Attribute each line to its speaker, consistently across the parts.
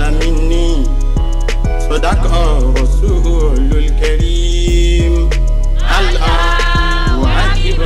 Speaker 1: مني صدق رسول الكريم الله أكبر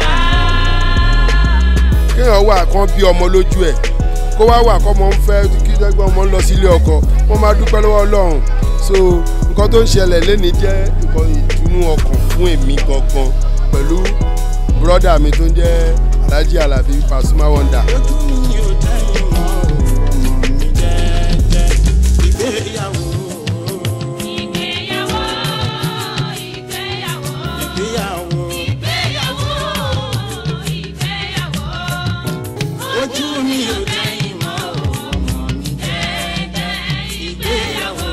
Speaker 2: kéèyàn wà kán bí ọmọ lójú ẹ̀ kó wá wà kọ́ ọmọ ń fẹ́ kí dẹ́gbẹ́ ọmọ ń lọ sílé ọkọ wọ́n máa dúpẹ́ lọ́wọ́ ọlọ́run so nǹkan tó ń ṣẹlẹ̀ lẹ́ni jẹ́ nǹkan ìtùnú ọkàn fún èmi gangan pẹ̀lú bùrọ́dà mi tó ń jẹ́ alhaji alabi pasuma wonder.
Speaker 1: ojú mi ò tẹ́yìn mọ́ ọmọ mi jẹ́jẹ́ ìgbéyàwó
Speaker 3: Ìgbéyàwó, ìgbéyàwó,
Speaker 1: ìgbéyàwó
Speaker 3: ìgbéyàwó, ìgbéyàwó.
Speaker 1: ojú mi ò tẹ́yìn mọ́ ọmọ mi
Speaker 3: Jẹ́jẹ́ ìgbéyàwó.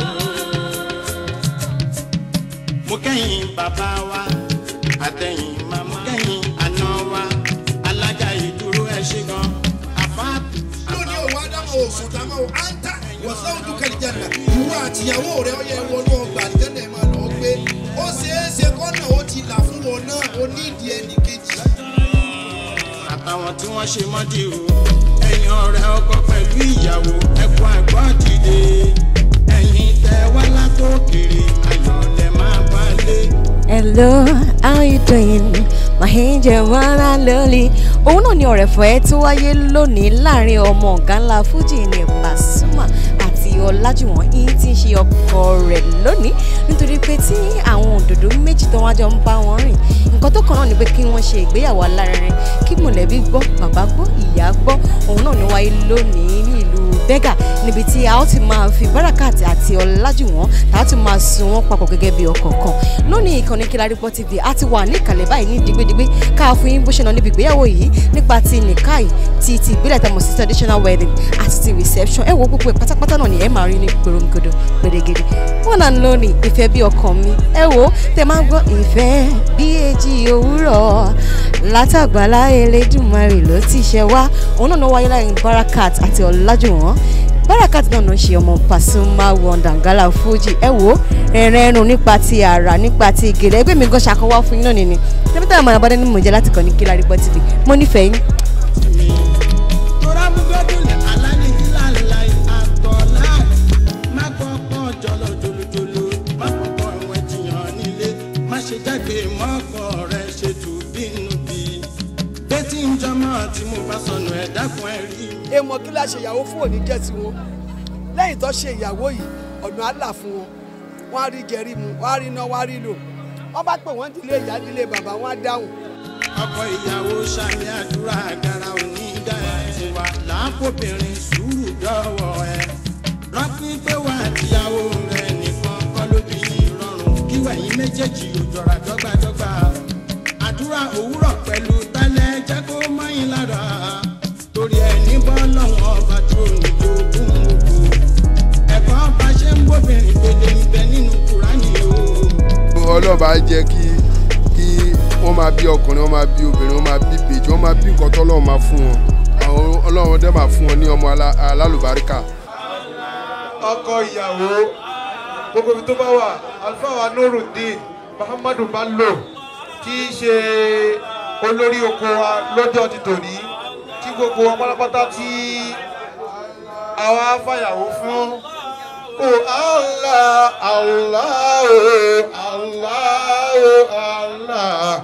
Speaker 1: mo kẹ́yìn bàbá wa àtẹ̀yìn màmá kẹ́yìn àná wa alájà ìdúró ẹ̀ ṣe gan àfáàtì.
Speaker 4: lónìí òun ádámù òsùn táwọn ò áńtà wọ̀sán ojú kẹlìjànà ìwọ àtìyàwó rẹ ọyẹ wọnú ọgbà àdìjẹ́nà ẹ̀ máa lọ gbé ó ṣeé ṣe kọ́nà ó ti là fún wọn náà ó ní ìdí ẹnì kejì.
Speaker 1: àtàwọn tí wọ́n ṣe mọ́dì o ẹ̀yin ọ̀rẹ́ ọkọ pẹ̀lú ìyàwó ẹ̀kọ́ ẹ̀gbọ́n dìde ẹ̀yin tẹ wá látòkèrè ayọ̀ lẹ máa bá lé.
Speaker 5: Hello, how you doing? My angel wanna lolly. Òun náà ni ọ̀rẹ́fọ̀ tó wáyé lónìí láàrin ọmọ ọ̀gá ńlá Fújì ní Pasuma àti Ọlájùwọ̀n yìí tí ń ṣe ọkọ rẹ̀ lónìí nítorí pé tí àwọn òdòdó méjì tó wájọ ń bá wọn rìn nǹkan tó kàn náà ni pé kí wọ́n ṣe ìgbéyàwó alárinrin kí mọ̀lẹ́bí gbọ́ bàbá gbọ́ ìyá gbọ́ òun náà ni wáyé lónìí ní ìlú Bẹ́gà níbi tí a ó ti máa fi Barakat àti Ọlájùwọ̀n tá a ti máa sun wọn papọ̀ gẹ́gẹ́ bí ọkọ̀ kan lónìí ìkànnì Kilarigbo TV a ti wà ní ìkàlẹ̀ báyìí ní digbidigbi ká fún yín bó ṣe lọ níbi ìgbéyàwó yìí nípa ti nìkáì ti ti ìbílẹ̀ tẹmọ̀ sí traditional wedding àti ti reception ẹ wo gbogbo ẹ̀ pátápátá náà ni ẹ máa rí ní gbòròǹgòdò gbèdégèdè wọn náà lónìí ìfẹ́ bí ọkàn mi ẹ wo tẹ máa ń gbọ́ ìfẹ́ bí èjì òwúrọ̀ látàgbàlá Elédùmarè ló ti ṣe wá òun náà ló wáyé láàrin Barakat àti Ọlájùwọ̀n Barakat náà ló ń ṣe ọmọ Pasuma Wondangala Fuji ẹ wo ẹ̀rẹ̀ ẹ̀rùn nípa ti àrà nípa ti ìgèrè ẹgbẹ́ mi gan ṣàkọwá fún yín náà nìyí níbi táwọn ọmọ abọ́dé ní mò ń jẹ́ láti kàn ní Kilarigbo TV mo nífẹ̀ẹ́ yín.
Speaker 1: mi. Tora mu gbẹ́dùn lẹ̀ aláni ìlànà àtọ̀lá. Má kọ́kọ́ jọlọ jolojolo, má kọ́kọ́ ìwẹ̀ jiyàn nílé. Má ṣe jáde mọ́kọ̀ rẹ̀ ṣe tù bínú bí. Bẹ́tí ń jọmọ́ tí mo bá sọnù ẹ̀ dákun ẹ̀ rí mi.
Speaker 6: èèmọ̀ kí la ṣe ìyàwó fún òní jẹ́ tiwọn lẹ́yìn tó ṣe ìyàwó yìí ọ̀nà àlà fún wọn wọ́n á rí jẹrí mu wọ́n á rí iná wọ́n á rí lò wọ́n bá pè wọ́n dílé ìyá dílé bàbá wọn á dáhùn.
Speaker 1: ọkọ ìyàwó sàmì àdúrà àgàrà òní dá ẹ ti wà láàpọ̀bìnrin sùúrù dọ́wọ́ ẹ. rántí pé wà àtìyàwó rẹ nìkan kọ́ ló bí rọrùn kí wẹ̀yìn méjèèjì ò jọra dọ́gbadọ́gba. àdúrà òwúrọ̀ pẹ̀lú tálẹ̀ jẹ́ kó mọ́yìn lára. torí ẹni bọ́ lọ́wọ́ ọba tó ní ogún òkú. ẹ̀kọ́ bá ṣe ń bóbìnrin gbèdé ń bẹ nínú kúránì o.
Speaker 2: ọlọ́run bá jẹ́ kí kí wọ́n máa bí ọkùnrin wọ́n máa bí obìnrin wọ́n máa bí ìbejì wọ́n máa bí nǹkan tọ́lọ́run máa fún wọn àwọn ọlọ́run dẹ́ máa fún wọn ní ọmọ alá- alálùbáríkà.
Speaker 7: ọkọ ìyàwó gbogbo ibi tó bá wà alfawa nurudeen muhammadu bello tí í ṣe olórí oko wa lọ́jọ́ ti tòní tí gbogbo wọn pátápátá tí àwa fàyàwó fún. o allah allah o allah o allah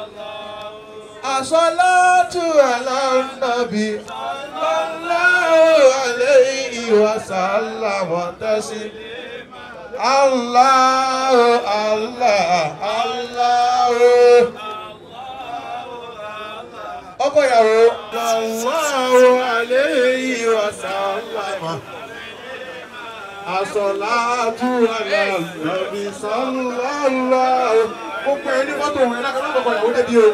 Speaker 7: asalatu ala nabi sallallahu alayhi wa sallam tasi allah allah allah ọkọ ìyàwó sallallahu alayhi wa sallam asalatu ala nabi sallallahu gbogbo ẹni fọ́tò òun ẹ̀ lákàtà ọkọ ìyàwó débi o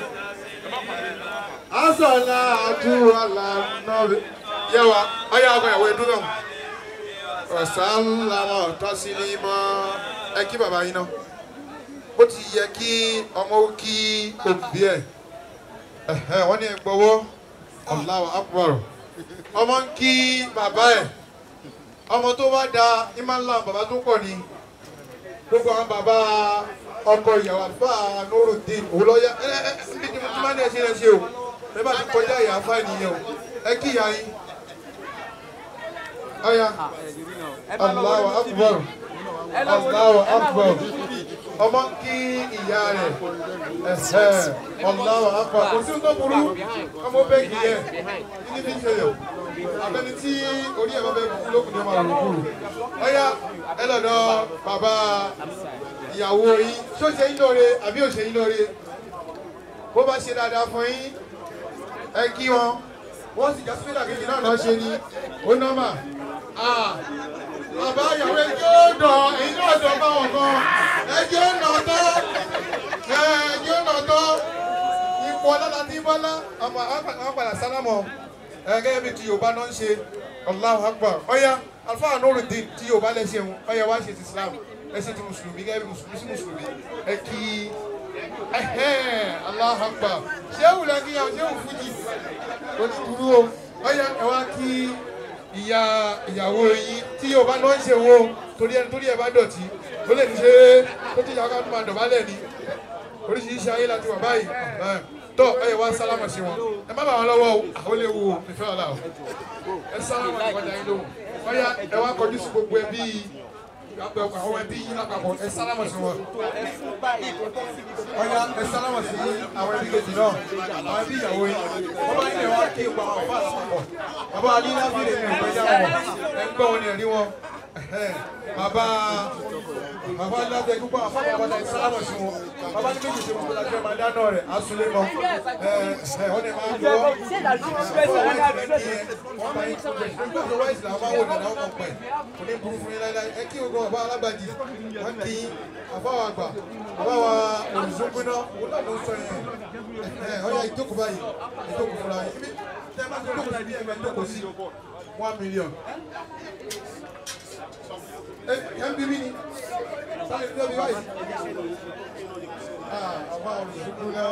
Speaker 7: asọ̀lá àdúrà nàbí. yẹ́wà ọyá ọkọ ìyàwó ẹdún náà. ọ̀sánlámọ̀ tọ́sílímọ̀ ẹ kí bàbá yín náà. bó ti yẹ kí ọmọ ó kí òbí ẹ̀. ẹ̀hẹ́, wọ́n ní gbọ́wọ́ Allahu Akbar. ọmọ ń kí bàbá ẹ̀. ọmọ tó bá da ìmọ̀lá bàbá tó pọ̀ ni. gbogbo àwọn bàbá ọkọ ìyàwó àlùfáà Nurudeen òun lọ́ọ́ yá ẹ ẹ ẹ bí tí mo ti máa ń ẹ̀ ṣe ẹ̀ ṣe o ẹ bá ti kọjá ìyá fáìlì yẹn o ẹ kí ìyá yín ọ̀ya Allahu akbar Allahu akbar ọmọ kí ìyá rẹ̀ ẹ̀sẹ̀ Allahu akbar kò sí tó burú ọmọ bẹ́ẹ̀ kì í yẹ kí ni bí ń ṣẹlẹ̀ abẹ́ni tí orí ẹ̀ bá bẹ́ẹ̀ kú lókùn ní ọmọ rẹ̀ kúrò ọ̀ya ẹ lọ́dọ̀ bàbá ìyàwó yín ṣó ṣe yín lóore àbí ò ṣe yín lóore bó bá ṣe dáadáa fún yín ẹ kí wọn wọ́n sì jásí pílà kejì náà lọ́ọ́ ṣe ni ó nọ́mà bàbá ìyàwó ẹjọ́ dọ̀ èyí náà dọ̀ bá wọn kan ẹjọ́ nà tọ́ ẹjọ́ nà tọ́ ipò ọlọ́lá tí bọ́lá ọmọ àwọn padà sálámọ̀ gẹ́gẹ́ bí ti Yorùbá náà ń ṣe Allahu Akbar ọ̀ya alfa Nurudeen tí Yorùbá lẹ́sẹ̀ wọn ọ̀ya wá ṣe ti Islam lẹ́sẹ̀ ti mùsùlùmí gẹ́gẹ́ bí mùsùlùmí sí mùsùlùmí ẹ kí Allahu Akbar ṣé wùlẹ̀ kí ṣé wù fújì ó ti dúró o ọ̀ya ẹ wá kí ìyá ìyàwó yín tí yóò bá náà ń ṣe wo torí ẹni torí ẹ bá dọ̀tí ó lè ní ṣe tó ti yàgò àti máa dọ̀bálẹ̀ ni oríṣiríṣi ayé láti wà báyìí tó ẹ yẹ wá sálámà sí wọn ẹ má bà wọn lọ́wọ́ o àwọn lè wo ìfẹ́ ọ̀la o ẹ sálámà ní wọ́n dá yín lóhùn ọ̀ya ẹ wá kọjú sí gbogbo ẹbí àwọn ẹbí yín lápapọ̀ ẹ sálámà sí wọn ọ̀ya ẹ sálámà sí àwọn ẹbí kejì náà àwọn ẹbí ìyàwó yín wọ́n bá nílẹ̀ wá kí ipa àwọn ọba àsopọ̀ bàbá alílábìrì ní ìgbẹ́jà wọn ẹ ń gbọ́ wọn ní ẹ̀rí wọn bàbá bàbá alílábìrì gbogbo àwọn afọ́ bàbá ẹ sálámà sí wọn bàbá ní méjì ṣe gbogbo lájọ́ máa dáná rẹ̀ asúlé mọ́ ẹ ẹ wọ́n ní máa ń lọ nígbà wáìsì làwọn máa ń wò dáadáa wọn pẹ̀ kò ní burú fún yín láíláí ẹ kí gbogbo bàbá alágbàjì wọn kì í àfọwọ́ àgbà bàbá wa olùsókúná wọn náà ló ń sọ yẹn ẹ ọ̀ya ìjókòó báyìí ìjókòó fúnra yín ibi tẹ́ bá ti jókòó sí ibi ẹ̀mẹ́ jókòó sí one million. ẹ ẹ ń bí mi ni sáré ní ọbí báyìí. àbá olùsókúná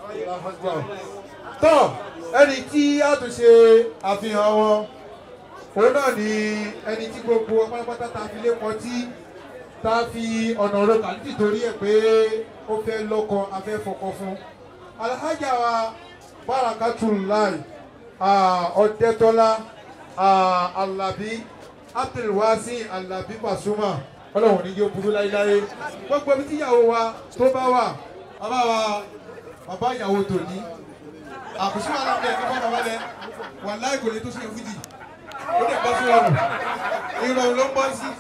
Speaker 7: tọ́ ẹni tí a tún ṣe àfihàn wọn òun náà ni ẹni tí gbogbo pátápátá ta fi lé pọ̀ tí tá a fi ọ̀nà ọ̀rọ̀ kà nítorí ẹ̀ pé ó fẹ́ lọ́kọ afẹ́ fọkọ fún alhaja wa barakatulahi ọ̀dẹ́tọ́lá alabi abdulwasi alabi pasuma ọlọ́run ní yóò burú láéláé gbogbo ibi tíyàwó wa tó bá wà bàbá wa bàbá ìyàwó tòní àkùsí wà lábẹ́ ẹ̀ka bá bàbá lẹ wà láì kò lè tó ṣe fújì ó dẹ̀ bọ́ sí ọrùn ìrọ̀rùn ló ń bọ́ sí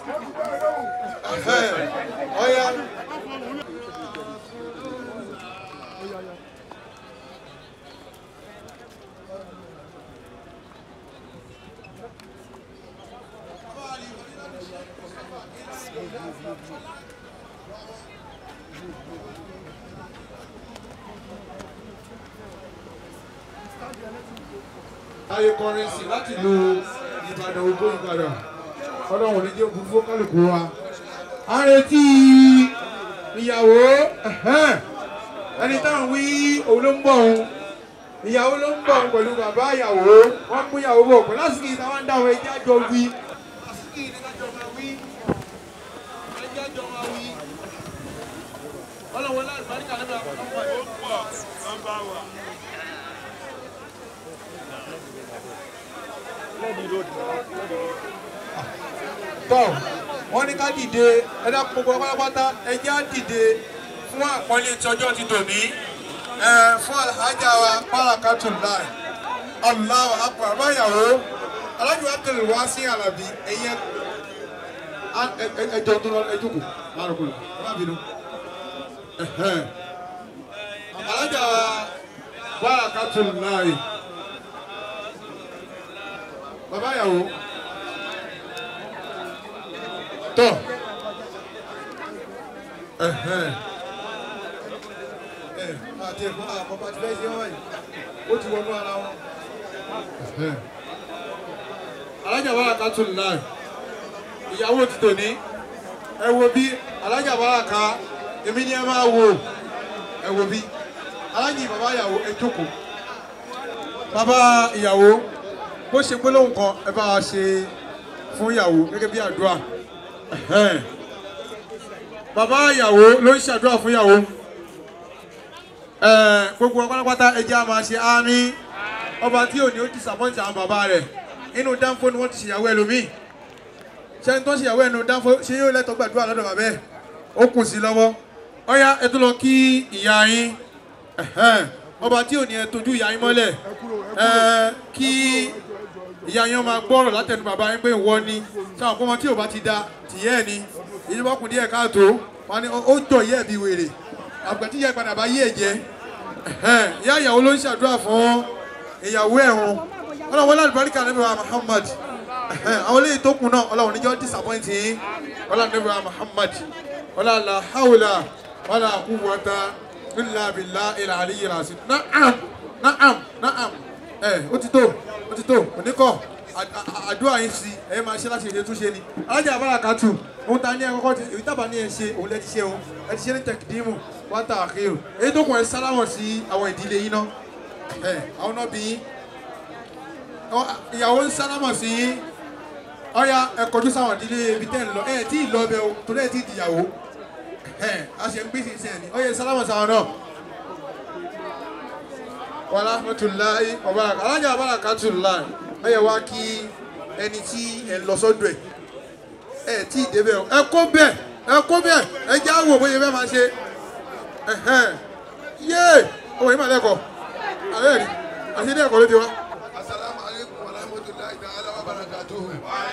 Speaker 7: ọ̀ya. ayé kọrẹsì láti lo ìbàdàn ogún ìbàdàn ọlọ́run ní jẹ́ òkú kálukú wa. a retí ìyàwó ẹni táwọn wí òun ló ń bọ̀ òun ìyàwó ló ń bọ̀ òun pẹ̀lú bàbá ìyàwó wọ́n mú ìyàwó bọ̀ pẹ̀lú àsìkò ìta wọn ń dáhùn ẹjẹ́ àjọ wí. àsìkò ìdájọ́ máa wí ẹjẹ́ àjọ máa wí. ọlọ́run láti bá nígbà nígbà tó ń bọ̀ ó pọ̀ nọ́mbà wà. tọ́ wọ́n ní ká dìde ẹ̀dá gbogbo pátápátá ẹjẹ́ á dìde fún àpọ́nlé tí ọjọ́ ti tòní fún alhaja wa barakatulahi Allahu akbar báyàwó alájọ abdul wasi alabi ẹ̀yẹ ẹjọ tó lọ ẹjọkù márùkù ẹ má bínú alájà wa barakatulahi bàbá yàwó tọ àti ẹ̀kọ́ àkọ́kọ́ àti bẹ́ẹ̀ ṣe wọ́n wáyé ó ti wọnú ara wọn. alájà barakatulahi ìyàwó ti tòní ẹ wo bí alájà baraka èmi ni ẹ máa wo ẹ wo bí alájì bàbá ìyàwó ẹ jókòó bàbá ìyàwó bó ṣe gbólóhùn kan ẹ bá wa ṣe fún ìyàwó gẹ́gẹ́ bí àdúrà Ẹ̀hẹ́n. bàbá ìyàwó ló ń ṣàdúrà fún ìyàwó Ẹ̀, gbogbo wa pátápátá ẹ jẹ́ á máa ṣe àmín ọba tí ò ní ó disappoint àwọn bàbá rẹ̀ inú dánfó ni wọ́n ti ṣèyàwó ẹlòmíì ṣé ẹni tó ń ṣèyàwó ẹnu dáńfó ṣé yóò lẹ́tọ̀ gbàdúrà lọ́dọ̀ bàbá ẹ̀ ó kù sí lọ́wọ́ ọ̀ya ẹ tún lọ kí ìyá yín ẹ̀hẹ́n, ọba tí ò ní ẹ tójú ìyá yín mọ́lẹ̀ ẹ kí ìyá yín máa gbọ́rọ̀ látẹnu bàbá yín pé ìwọ ni sáwọn ọmọ tí ò bá ti da tìyẹ́ ẹ̀ ni èyí bá kùn díẹ̀ káàtó wọn ni ó jọ ìyẹ́ ẹ̀ bí wèrè àgbẹ̀ tí ìyá ìpadà bá yé ẹ̀ jẹ́ ẹ̀hẹ́n, ìyá ìyàwó ló ń ṣàdúrà fún ìyàwó ẹ̀hún ọlọ́run wọlé àlùbáríkà níbi wa Muhammad ẹ̀hẹ́n, àwọn eléyìí tó kù náà ọlọ́run níjọ́ disappoint yín ọlọ́run níbi wa Muhammad ọlọ́run la hawla wala quwwata illa billahi al-aliyyil azim na'am na'am na'am ẹ ó ti tó ó ti tó oníkọ àdúrà yín sí ẹ máa ṣe láti ṣe túnṣe ni alájà abárakàtù ohun ta ní ẹ kọ́kọ́ ti èyí tábà ní ẹ ṣe òun lẹ ti ṣe òun ẹ ti ṣe ní tẹkídìmù wá tà àkérò èyí tó kún ẹ sálámọ̀ sí àwọn ìdílé yín náà ẹ àwọn náà bí yín Ọ- ìyàwó ń sálámọ̀ sí yín ọ̀ya ẹ kọjú sáwọn ìdílé ibi tẹ́ ń lọ ẹ tí ì lọ bẹ o torí ẹ tí ì dìyàwó ẹ a ṣe ń gbé sísẹ ni ọ̀ya sálámọ̀ sáwọn náà wàhálà mọtòláì ọba alájà abarakatu láì ọyẹ wa kí ẹni tí ẹ lọ sọ́dọ̀ ẹ ẹ tí ì débẹ̀ o ẹ kó bẹ́ẹ̀ ẹ kó bẹ́ẹ̀ ẹ jẹ àwò bóyá bẹ́ẹ̀ máa ṣe ẹhẹn yéé ọmọ yìí máa lẹkọọ àbẹ rí àti ilé ẹ̀kọ́ ló ti wá.
Speaker 4: asalaamu aleykum wa rahmatulahi ta'ala wa barakatuhu.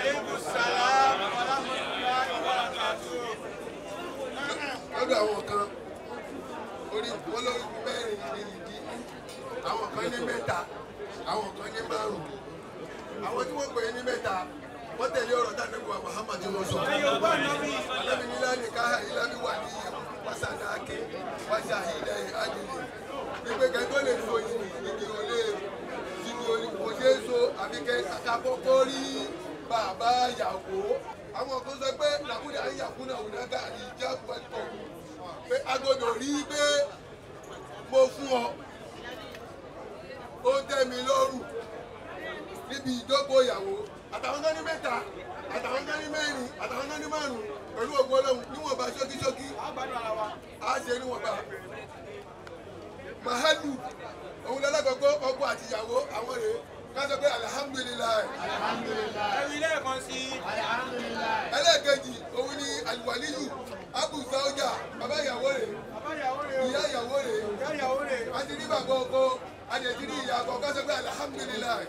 Speaker 4: lọ́dọ̀ àwọn kan orí wọn lórí mẹ́rin ní ìdí àwọn kan ní mẹ́ta àwọn kan ní márùn àwọn tí wọ́n pè é ní mẹ́ta wọ́n tẹ̀lé ọ̀rọ̀ dáadáa wa Muhammad tí wọ́n sọ. alábi nílá ní káhà ìlàbí wà ní wàsàdáàkì wàsàhídà àdìlẹ̀ ìgbé kẹ́tọ́ lè so ìdí ìdí olè ìdí olè kò ṣe é so àbíkẹ́ àkàkọ́kọ́ rí bàbá yàwó àwọn kan sọ pé làkúndà ayàkúnà ònàgà ìjà pẹ̀tọ̀ pé agbọ́dọ̀ rí pé mo fún ọ ó tẹ́ mi lọ́rùn níbi ìjókòó ìyàwó àtàwọn tó ní mẹ́ta àtàwọn tó ní mẹ́rin àtàwọn tó ní márùn pẹ̀lú ògbó ọlọ́run níwọ̀nba ṣókíṣókí á ṣe níwọ̀nba. mahalu òun lọ́lọ́gbọ̀gbọ́ ọkọ àti ìyàwó àwọn rèé ká sọ pé alihamudulilayi.
Speaker 8: ẹ̀rí lẹ́ẹ̀kan sí
Speaker 4: ẹlẹ́ẹ̀kejì òun ni aliwaliyu abu sauja bàbá ìyàwó rẹ̀ ìyá ìyàwó rẹ̀
Speaker 8: ìyàwó rẹ̀
Speaker 4: àti ní bàbá ọkọ àti ètí ní ìyá ọkọ ká sọ pé alihamudulilayi.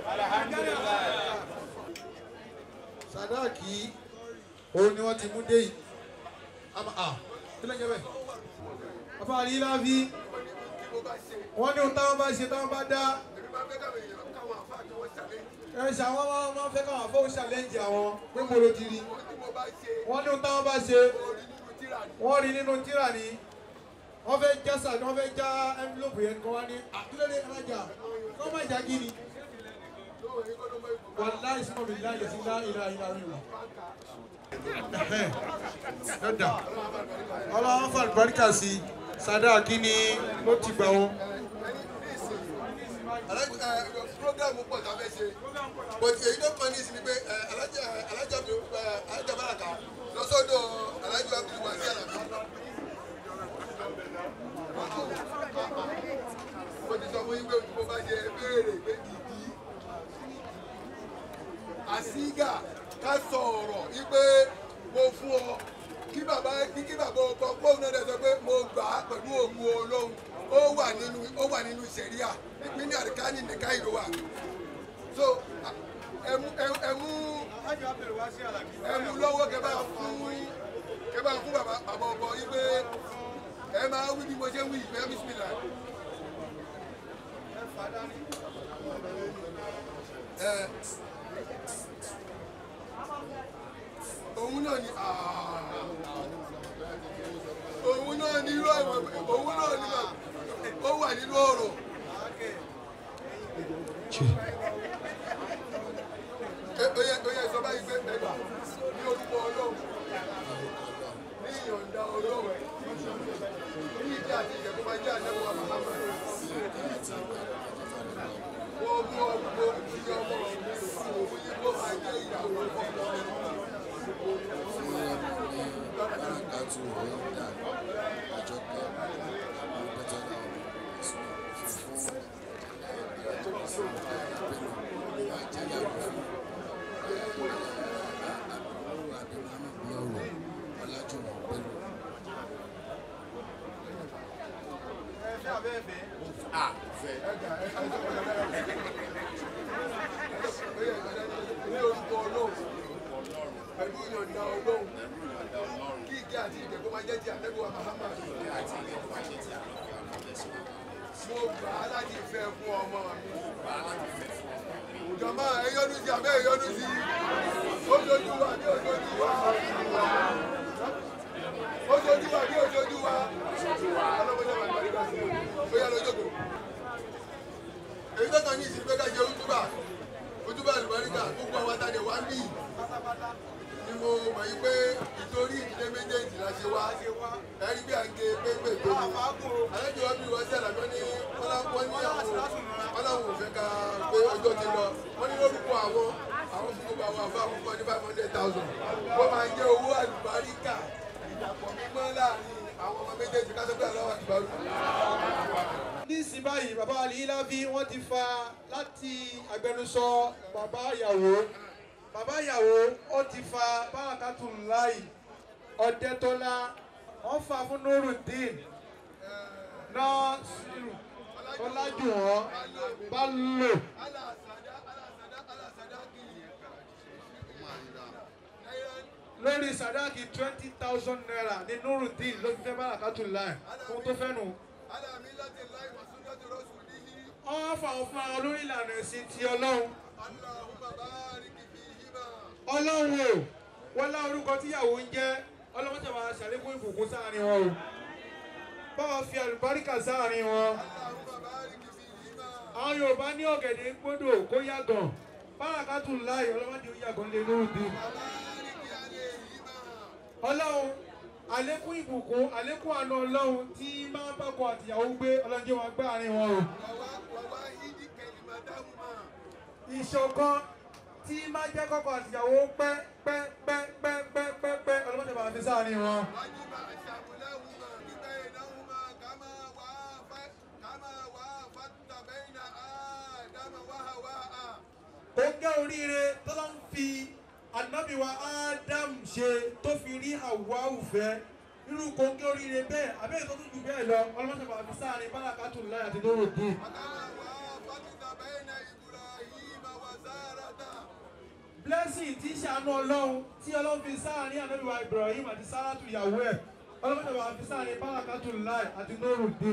Speaker 7: sadaki òun ni wọ́n ti mú dé yìí ama a kí ló ń jẹ bẹ́ẹ̀ bàbá àrí láfi wọ́n ní ohun táwọn bá ṣe táwọn bá dá
Speaker 4: èmi máa fẹ́ káwọn èèyàn káwọn àfa kí wọ́n ṣàlẹ́
Speaker 7: ẹ ṣe àwọn máa máa fẹ́ káwọn afọ́wọ́ ṣàlẹ́ǹjì àwọn pé mo lo ti rí
Speaker 4: ohun tí mo bá ṣe
Speaker 7: wọ́n ní ohun táwọn bá ṣe
Speaker 4: orí nínú tíra ni.
Speaker 7: wọ́n rí nínú tíra ni wọ́n fẹ́ já sa wọ́n fẹ́ já envelope yẹn kọ́ wá ní àtúndé alájà kọ́ máa jà kí ni wàláì sọ́mọ́ mi láyé sí lá ìlà ìlà rí wa. dọ́dà ọlọ́wọ́n fà lùbáríkà sí sadaki ni ló ti gbà wọn.
Speaker 4: Alájà ẹ program pọ̀ tá a fẹ́ ṣe but èyí tó kàn ní ìsinmi pé ẹ, alájà alájà Abdul ẹ, alájà Baraka lọ́sọ̀dọ̀ alájà Abdul Wasi Alabi. mo ti sọ fún yín pé mo bá jẹ béèrè pé ìdí àsígà ká sọ ọ̀rọ̀ wípé mo fún ọ kí bàbá kí kí bàbá ọkọ kóun náà dẹ̀ sọ pé mo gbà á pẹ̀lú ògùn Ọlọ́run ó wà nínú ó wà nínú sẹ̀ríà ìpínlẹ̀ àríkánì nìka ìlú wa so ẹmu ẹmu ẹmu lọ́wọ́ kẹ bá fún kẹ bá fún bàbá bàbá ọkọ yìí pé ẹ máa wí bí mo ṣe ń wí ìfẹ́ bísímìlà. ẹ òun náà ni òun náà ni irú àwọn òun náà ni ó wà nínú ọ̀rọ̀. Ẹ- ó yẹ ó yẹ sọ báyìí pé ẹgbà ní orúkọ ọlọ́run ní ìyọ̀ǹda ọlọ́run ní ìdí àti ìjẹ̀kú máa jẹ́ àjẹmọ́ àmàmà. Wọ́n mú ọmọ tí ọmọ mi òun yìí kó máa jẹ́ ìyàwó ọmọ mi.
Speaker 8: abẹ́ẹ̀fẹ́.
Speaker 2: à fẹ́.
Speaker 9: ní orúkọ ọlọ́run pẹ̀lú ìyọ̀ǹda ọlọ́run kí ìgé àti ìgbẹ̀gbọ́n máa jẹ́ ti àtẹ́gbọ́n Muhammad mo gbà á láti fẹ́ fún ọmọ mi jọ̀mọ́ ẹ̀yọ́dún sí abẹ́ ẹ̀yọ́dún sí ojojú wa bí ojojú wa ojojú wa bí ojojú wa ọlọ́mọdé wa gbàdúrà gbà sí i ó yá lójókòó èyí tó kàn ní ìsìn pé ká jẹ ojúbà ojúbà àlùbáríkà gbogbo àwọn àtàdé wa ń bì ni mo mọ̀ yí pé ìtorí ìdílé méjèèjì la ṣe wá ẹ̀rí bí à ń ge pépè tó ní àlejò wa bí wọ́n sí àlàbí ní wọ́n ní àwọn ọlọ́run ò fẹ́ ká pé ọjọ́ ti lọ wọ́n ní lórúkọ àwọn àwọn fún gbogbo àwọn àbá àkókò ní five hundred thousand wọ́n máa jẹ́ owó àlùbáríkà ìdàpọ̀ mímọ́ láàrin àwọn ọmọ méjèèjì ká sọ pé àlọ́ àtìbárù.
Speaker 8: ní ìsìn báyìí bàbá aliyilafi wọ́n ti fa láti agbẹnusọ bàbá ìyàwó bàbá ìyàwó ó ti fa bárakàtúláì ọ̀dẹ́tọ́lá wọ́n fa fún nurudeen nọ́ọ̀sì ọlájúwọ̀n bálò lórí sàdáàkì twenty thousand naira ní nurudeen ló fi fẹ́ bárakàtúláì fún tó fẹ́ nù wọ́n fà ó fún àwọn olórí ìlànà ẹ̀sìn ti ọlọ́run ọlọ́run o wọ́n lá orúkọ tíyàwó ń jẹ́ ọlọ́run tẹ̀ máa ṣàlékún ìbùkún sáàrin wọn o báwa fi àlùbáríkà sáàrin wọn àwọn yorùbá ní ọ̀gẹ̀dẹ̀ gbọ́dọ̀ kó yàgàn bárakàtù láì ọlọ́mọdé ó yàgàn lé lóòdì ọlọ́run àlékún ìbùkún àlékún àna ọlọ́run tí máa ń bákọ àtìyàwó gbé ọlọ́jọ́ wọn gbá àárín wọn o ìṣọ̀kan tí máa jẹ́ kọ́kọ́ àtìyàwó pẹ́ pẹ́ pẹ́ pẹ́ pẹ́ pẹ́ pẹ́ ọlọ́mọdé bàbá fi sáàárín wọn. ó gẹ́ oríire tọ́lá ń fi ànábì wa Adam ṣe tó fi rí Hawa òfẹ́ irú kòńgẹ́ oríire bẹ́ẹ̀ abẹ́rẹ́ tó tún jù bẹ́ẹ̀ lọ ọlọ́mọdé bàbá fi sáàárín bárakàtù láyà àti lóró dé. blessing tí ṣàánú ọlọ́run tí ọlọ́run fi sáàárín ànábìwá Ibrahim àti Sárátù ìyàwó ẹ̀ ọlọ́run tẹ̀wá fi sáàárín bárakàtù láì àti lóru dé.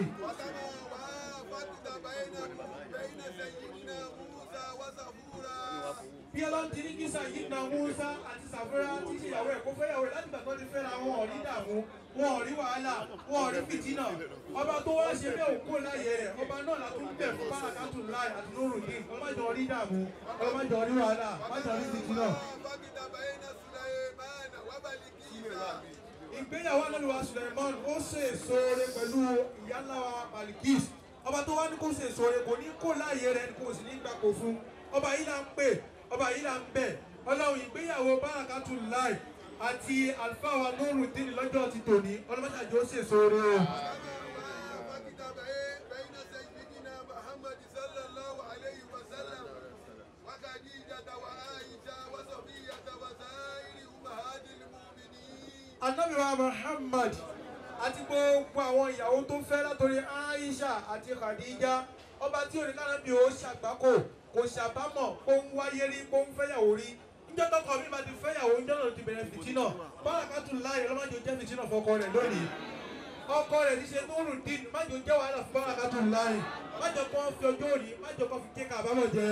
Speaker 8: bí ọlọ́run ti ní kí sàyí na Musa àti Sàfúrà tí ṣe ìyàwó ẹ̀ kó fẹ́ ìyàwó ẹ̀ láti gbàgbọ́ ti fẹ́ra wọn ò rí dààmú wọn ò rí wàhálà wọn ò rí fìtínà ọba tó wá ṣe bẹ́ẹ̀ òkú láyé rẹ̀ ọba náà la tún bẹ̀ fún bárakàtù láì àti lóru dé ọlọ́mọdé rí dààmú ọlọ́mọdé rí wàhálà ọlọ́mọdé rí fìtínà. ìgbéyàwó análuwa Suleiman ó ṣe èso rẹ̀ pẹ̀lú ìyáláwa Balikis ọba tó wá ní kó ṣe èso rẹ̀ kò ní kó láàyè rẹ̀ kò sì ní gbà kó fún ọba yìí là ń pè ọba yìí là ń bẹ̀ ọlọ́run ìgbéyàwó bárakàtù láì àti àlùfáà wa Nurudeen lọ́jọ́ ti tòní ọlọ́mọṣàjò ó ṣe èso rẹ̀ o. anabi wa muhammad àti gbogbo àwọn ìyàwó tó fẹ́ látòrí aisha àti khadija ọba tí oníkànnàbí ó ṣàgbákò kò ṣàbámọ̀ kó ń wáyé rí kó ń fẹ́yàwó rí níjọ́ tọkọ mi máa ti fẹ́yàwó níjọ́ náà ti bẹ̀rẹ̀ fìtínà bárakàtú láyé ọlọ́mọdé jẹ́ fìtínà fọkọ rẹ̀ lónìí ọkọ rẹ̀ ti ṣe Nurudeen májò jẹ́ wàhálà fún bárakàtú láyé májò kó fi ọjọ́ òní májò kó fi kéka àbámọ̀ jẹ.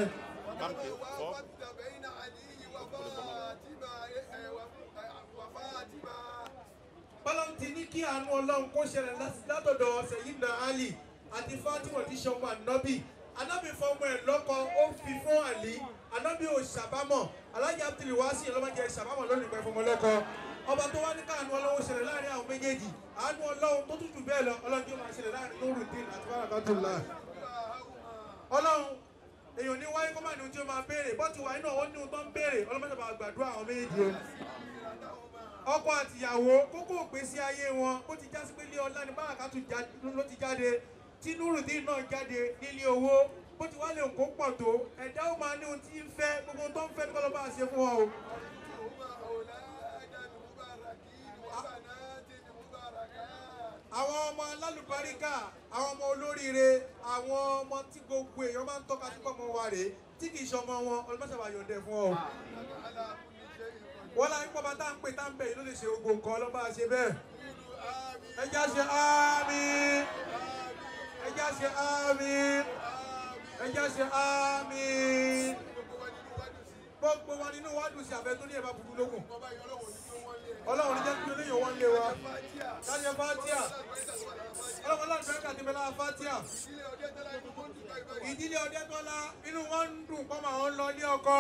Speaker 8: bọ́lọ́n ti ní kí àánú ọlọ́run kó ṣẹlẹ̀ látọ̀dọ̀ Sayyidina Ali àti Fatima ti ṣọmọ ànábì ànábì fọmọ ẹ̀ lọ́kọ ó fi fún àlí ànábì ò ṣàbámọ̀ alájà abdul wasi ọlọ́mọdé ṣàbámọ̀ lónìí pẹ̀ fọmọ lọ́kọ ọba tó wá ní káànú ọlọ́run ṣẹlẹ̀ láàrin àwọn méjèèjì àánú ọlọ́run tó tútù bẹ́ẹ̀ lọ ọlọ́run tí ó máa ṣẹlẹ̀ láàrin Nurudeen àti Barakatullah ọlọ́run èèyàn ní wáyé kọ́ máa ní ohun tí ó máa béèrè bọ́tù wáyé náà ó ní ohun tó ń béèrè ọlọ́mọdé máa gbàdúrà àwọn méjèèjì o ọkọ àtìyàwó kókó ògbésí ayé wọn ó ti já sí pé ilé ọlá ní Barakatu ló ti jáde tí Nurudeen náà jáde nílé owó bó ti wá lè kó pọ̀ tó ẹ̀dá ó máa ní ohun tí ń fẹ́ gbogbo ohun tó ń fẹ́ ní kọ́lọ́ bá ṣe fún wọn o. àwọn ọmọ alálùbáríkà àwọn ọmọ olóríire àwọn ọmọ tí gbogbo èèyàn máa ń tọ́ka sí pọ̀ mọ́ wa rèé tí kì í ṣe ọmọ wọn ọlọ́mọṣàbà yọ̀ǹdẹ̀ fún ọ. wọ́n láyé pọ́ bá tá à ń pè tá à ń bẹ̀ yìí ló lè ṣe ogun nǹkan ọlọ́ba ṣe bẹ́ẹ̀. ẹ já ṣe àmín ẹ já ṣe àmín ẹ já ṣe àmín gbogbo wa nínú wa dùn sí àfẹ tó ní ẹ bá burú lókun ọlọ́run ní jẹ́ kí olóyè wọn lé wa láyé fatia ọlọ́run ọlọ́run fẹ́ kàdé bẹ́lá fatia ìdílé ọdẹ́tọ́lá inú wọn ń dùn pọ́ màá ń lọ ní ọkọ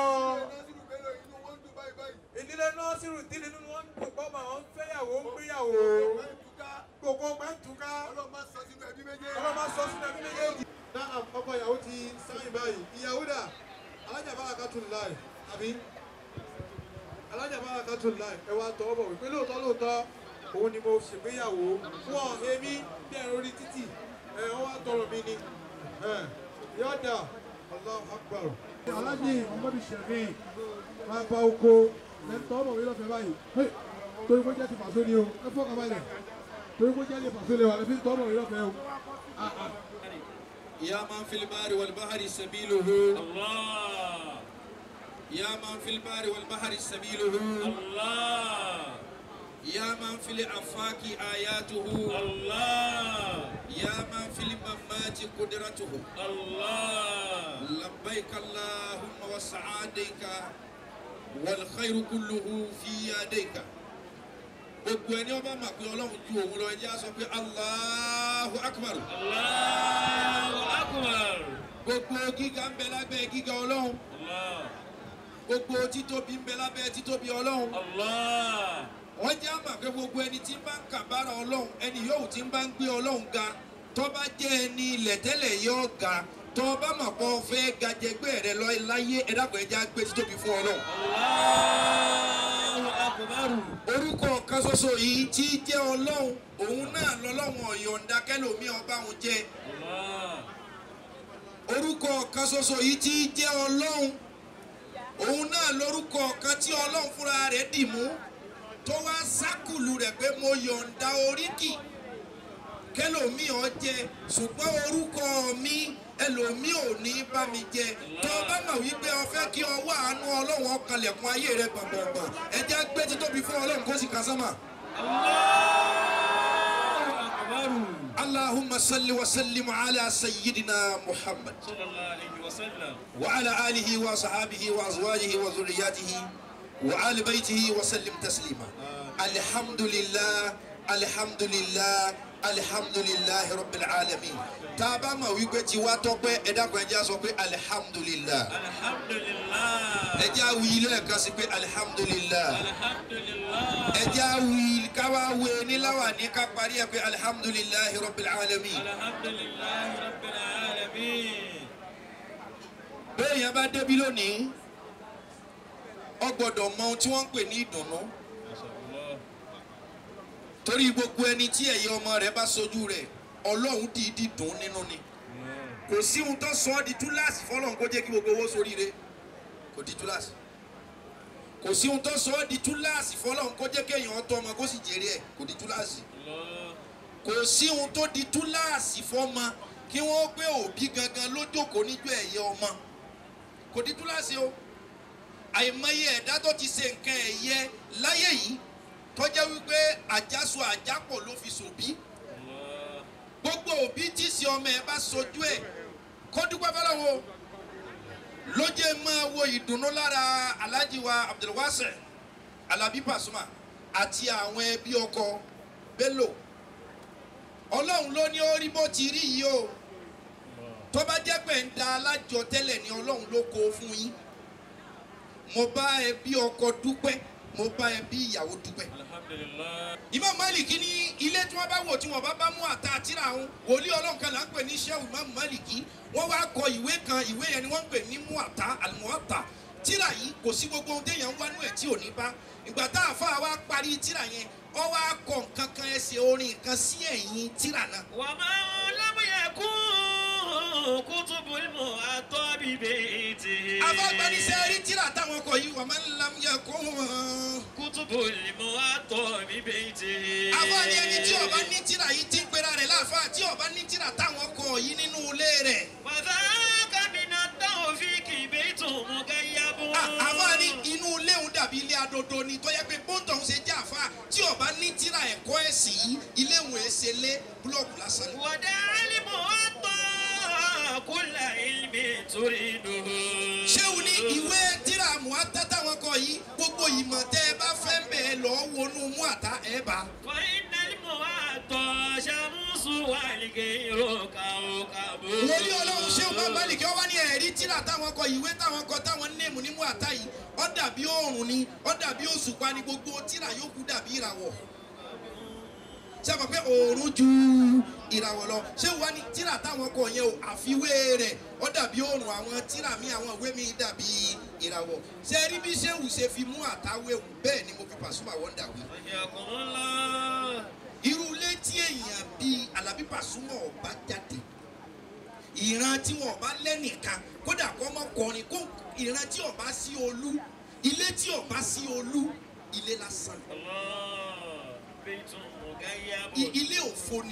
Speaker 8: ìdílé nọ́ọ̀sìrù dílé inú wọn ń dùn pọ́ màá ń fẹ́yàwó ń gbéyàwó gbogbo pẹ́ntùká ọlọ́run máa sọ sínú ẹbí méjèèjì. náà ọkọ ìyàwó ti sáyìn báyìí ìyàwó dà alájà bá àkàtún láì àbí alájà bá àkàtún láì ẹ wá tọ́ bọ̀ wípé lóòótọ́ lóòótọ́ òun ni mo ṣègbéyàwó fún ọ èmi bí ẹ̀rọ orí títì ẹ̀ wọ́n wá tọrọ mi ni yọ̀dà Allahu Akbar. alájì ọmọdé ṣẹ̀mí máa bá oko lẹ́tọ́ ọmọ mi lọ́fẹ̀ẹ́ báyìí torí kó jẹ́ ti pàṣẹ ni o ẹ fọ́ kabalẹ̀ torí kó jẹ́ ti pàṣẹ ni o àlẹ́ fi tọ́ ọmọ mi lọ́fẹ̀ẹ́ o.
Speaker 10: يا من في البحر والبحر سبيله الله يا من في البحر والبحر سبيله الله يا من في الآفاق آياته الله يا من في الممات قدرته الله لبيك اللهم وسعاديك والخير كله في يديك gbogbo ẹni ọba mà pé ọlọ́run ju òun lọ ẹ jẹ́ á sọ pé Allahu Akbar. Allahu Akbar. gbogbo gíga ń bẹ lábẹ́ gíga ọlọ́run. gbogbo títóbi ń bẹ lábẹ́ títóbi ọlọ́run. wọ́n jẹ́ àmà pé gbogbo ẹni tí ń bá ń kàbára ọlọ́run ẹni yóò tí ń bá ń gbé ọlọ́run ga tó bá jẹ́ ẹni ilẹ̀ tẹ́lẹ̀ yóò ga tó bá mà pọ̀ fẹ́ gajẹgbẹ́ rẹ lọ láyé ẹ dàgbọ́ ẹ já gbé títóbi fún ọlọ́run. orúkọ kan ṣoṣo yìí tí jẹ́ ọlọ́run òun náà lọ́lọ́run ọ̀yọ̀ǹda kẹlòmí ọba òun jẹ́ orúkọ kan ṣoṣo yìí tí jẹ́ ọlọ́run òun náà lórúkọ kan tí ọlọ́run fúnra rẹ̀ dì mú tó wá sákùlù rẹ̀ pé mo yọ̀ǹda oríkì kẹlòmí ọ jẹ ṣùgbọ́n orúkọ mi ẹlòmí ò ní bá mi jẹ tó o bá mọ̀ wípé o fẹ́ kí ọwọ́ àánú ọlọ́run ọkànlẹ̀kùn ayé rẹ gbọ̀ngbọ̀ngbọ̀n ẹ jẹ́ gbé títóbi fún ọlọ́run kó sì kà sánmà. اللهم صل وسلم على سيدنا محمد صلى الله عليه وسلم وعلى آله وصحابه وأزواجه وذرياته وآل بيته وسلم تسليما الحمد لله الحمد لله الحمد لله رب العالمين تابا ما ويبقى تيوا توبة إذا كان جا سوبة الحمد لله الحمد لله إجا ويلا كاسبة الحمد لله الحمد لله إجا ويل كوا ويني لوا نيكا باريا الحمد لله رب العالمين الحمد لله رب العالمين bẹ́ẹ̀ yẹn bá débi lónìí ọ gbọ́dọ̀ mọ ohun tí wọ́n ń pè ní ìdùnnú torí gbogbo ẹni tí ẹ̀yẹ ọmọ rẹ̀ bá sojú rẹ̀ ọlọ́run dìídì dùn nínú ni kò sí ohun tó sọ ọ́ di túláàsì fọlọ́run kó jẹ́ kí gbogbo owó soríire kò di túláàsì kò sí ohun tó sọ ọ́ di túláàsì fọlọ́run kó jẹ́ kéèyàn ọtọ ọmọ kó sì jèrè ẹ̀ kò di túláàsì kò sí ohun tó di túláàsì fọmọ kí wọ́n gbé òbí gangan lójókòó níjọ́ ẹ̀yẹ ọmọ kò di túláàsì o àìmọye ẹ̀dá tó ti ṣe nǹkan ẹ̀yẹ láyé yìí tọ́jẹ́ wípé àjàsọ àjápọ̀ ló fi sòbí gbogbo òbí tí sí ọmọ ẹ bá sojú ẹ kó dúpẹ́ fọlọ́wọ́ ló jẹ́ máa wo ìdùnnú lára alhaji wa abdulwase alabi pasuma àti àwọn ẹbí ọkọ bello ọlọ́run ló ní ó rí bó ti rí yìí o tó bá jẹ́ pé ń da alájọ tẹ́lẹ̀ ni ọlọ́run ló kó fún yín mo bá ẹbí ọkọ dúpẹ́ mo bá ẹbí ìyàwó dúpẹ́. Imam Maliki ní ilé tí wọ́n bá wò tí wọ́n bá bá mú àtà àtìrà àwọn wòlíì ọlọ́run kan là ń pè ní Shehu Imam Maliki wọ́n wá kọ ìwé kan ìwé yẹn ni wọ́n ń pè ní muata alimuata tírà yìí kò sí gbogbo ohun téèyàn ń wá nú ẹ̀ tí ò ní bá ìgbà tá a fà wá parí tírà yẹn ọ wá kọ nǹkan kan ẹsẹ̀ orin kan sí ẹ̀yìn tírà náà.
Speaker 3: وما لم يكن كتب المعطى ببيته
Speaker 10: afọgbẹnisẹ rí tírà táwọn ọkọ yìí wà máa ń lam yẹ kó wọn.
Speaker 3: كتب المعطى ببيته
Speaker 10: àwọn ni ẹni tí ọba ní tírà yìí ti ń pera rẹ̀ adodo ni tó yẹ pé bóńtọ̀ ń ṣe jẹ́ àfa tí ọba ní tíra ẹ̀kọ́ ẹ̀sìn yìí ilé ìwé ṣe lé búlọ̀kù lásán ni.
Speaker 3: wàdà alimu ọtọ kúlà ilmi turiduhu.
Speaker 10: ṣéun ní ìwé tíra muhata táwọn kọ yìí gbogbo ìmọ̀ tẹ́ ẹ bá fẹ́ bẹ́ẹ̀ lọ wọnú mú àtà ẹ̀ bá.
Speaker 3: فإن المعطى شمس والغير كوكب
Speaker 10: wòlíì ọlọ́run ṣéun bá bá lìkẹ́ wá ní ẹ̀rí tíra táwọn kọ ìwé táwọn kọ táwọn néèmù ní mú àtà yìí ó dàbí oòrùn ni ó dàbí òṣùpá ni gbogbo tíra yòókù dàbí ìràwọ̀ ṣé àmọ̀ pé oòrùn ju ìràwọ̀ lọ ṣé wàá ní tíra táwọn kọ yẹn o àfiwé rẹ̀ ó dàbí oòrùn àwọn tíra mi àwọn ìwé mi dàbí ìràwọ̀ ṣé rí bí ṣéwù ṣe fi mú àtàwé wù bẹ́ẹ̀ ni mo fi Pasuma wọ́ndà wí.
Speaker 3: حياكم الله
Speaker 10: irú ilé tí èèyàn bíi Alábí Pasuma ọba jáde ìran tí wọn ọba lẹ́nìkan kódà kọ́ mọ́ kọrin kó ìran tí ọba sí olú ilé tí ọba sí olú ilé lásán
Speaker 3: الله بيت مغيب
Speaker 10: I- ilé òfo ni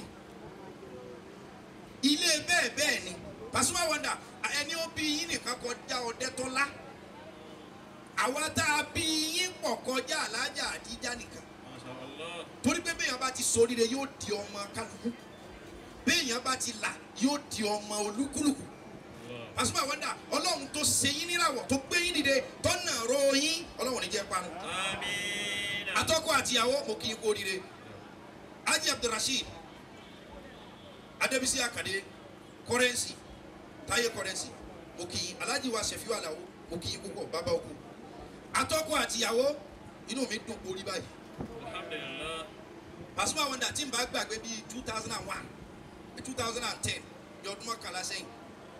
Speaker 10: ilé bẹ́ẹ̀ bẹ́ẹ̀ ni Pasuma wọ́ndà ẹni ó bí yín nìkan kọjá ọdẹ tọ́lá àwa tá a bí yín pọ̀ kọjá alájà àdíjà nìkan
Speaker 3: ما شاء الله
Speaker 10: torí pé béèyàn bá ti ṣoríire yóò di ọmọ kálukú béèyàn bá ti là yóò di ọmọ olúkúlùkù Pasuma wọ́ndà ọlọ́run tó ṣe yín níràwọ̀ tó gbé yín dìde tó nà ro yín ọlọ́run ní jẹ́ parun
Speaker 3: آمين
Speaker 10: atọ́kọ àtìyàwó mo kì í kú oríire Haji Abdulrasheed Adébísí Àkàdé kọrẹ́nsì Táyé kọrẹ́nsì mo kì í Alhaji wa Ṣẹ̀fíù Àlàó mo kì í púpọ̀ bàbá òkú atọ́kọ àtìyàwó inú mi dùn borí báyìí
Speaker 3: الحمد لله
Speaker 10: Pasuma wonder tí n bá gbàgbé bíi two thousand and one two thousand and ten ní ọdún mọ́kànlá sẹ́yìn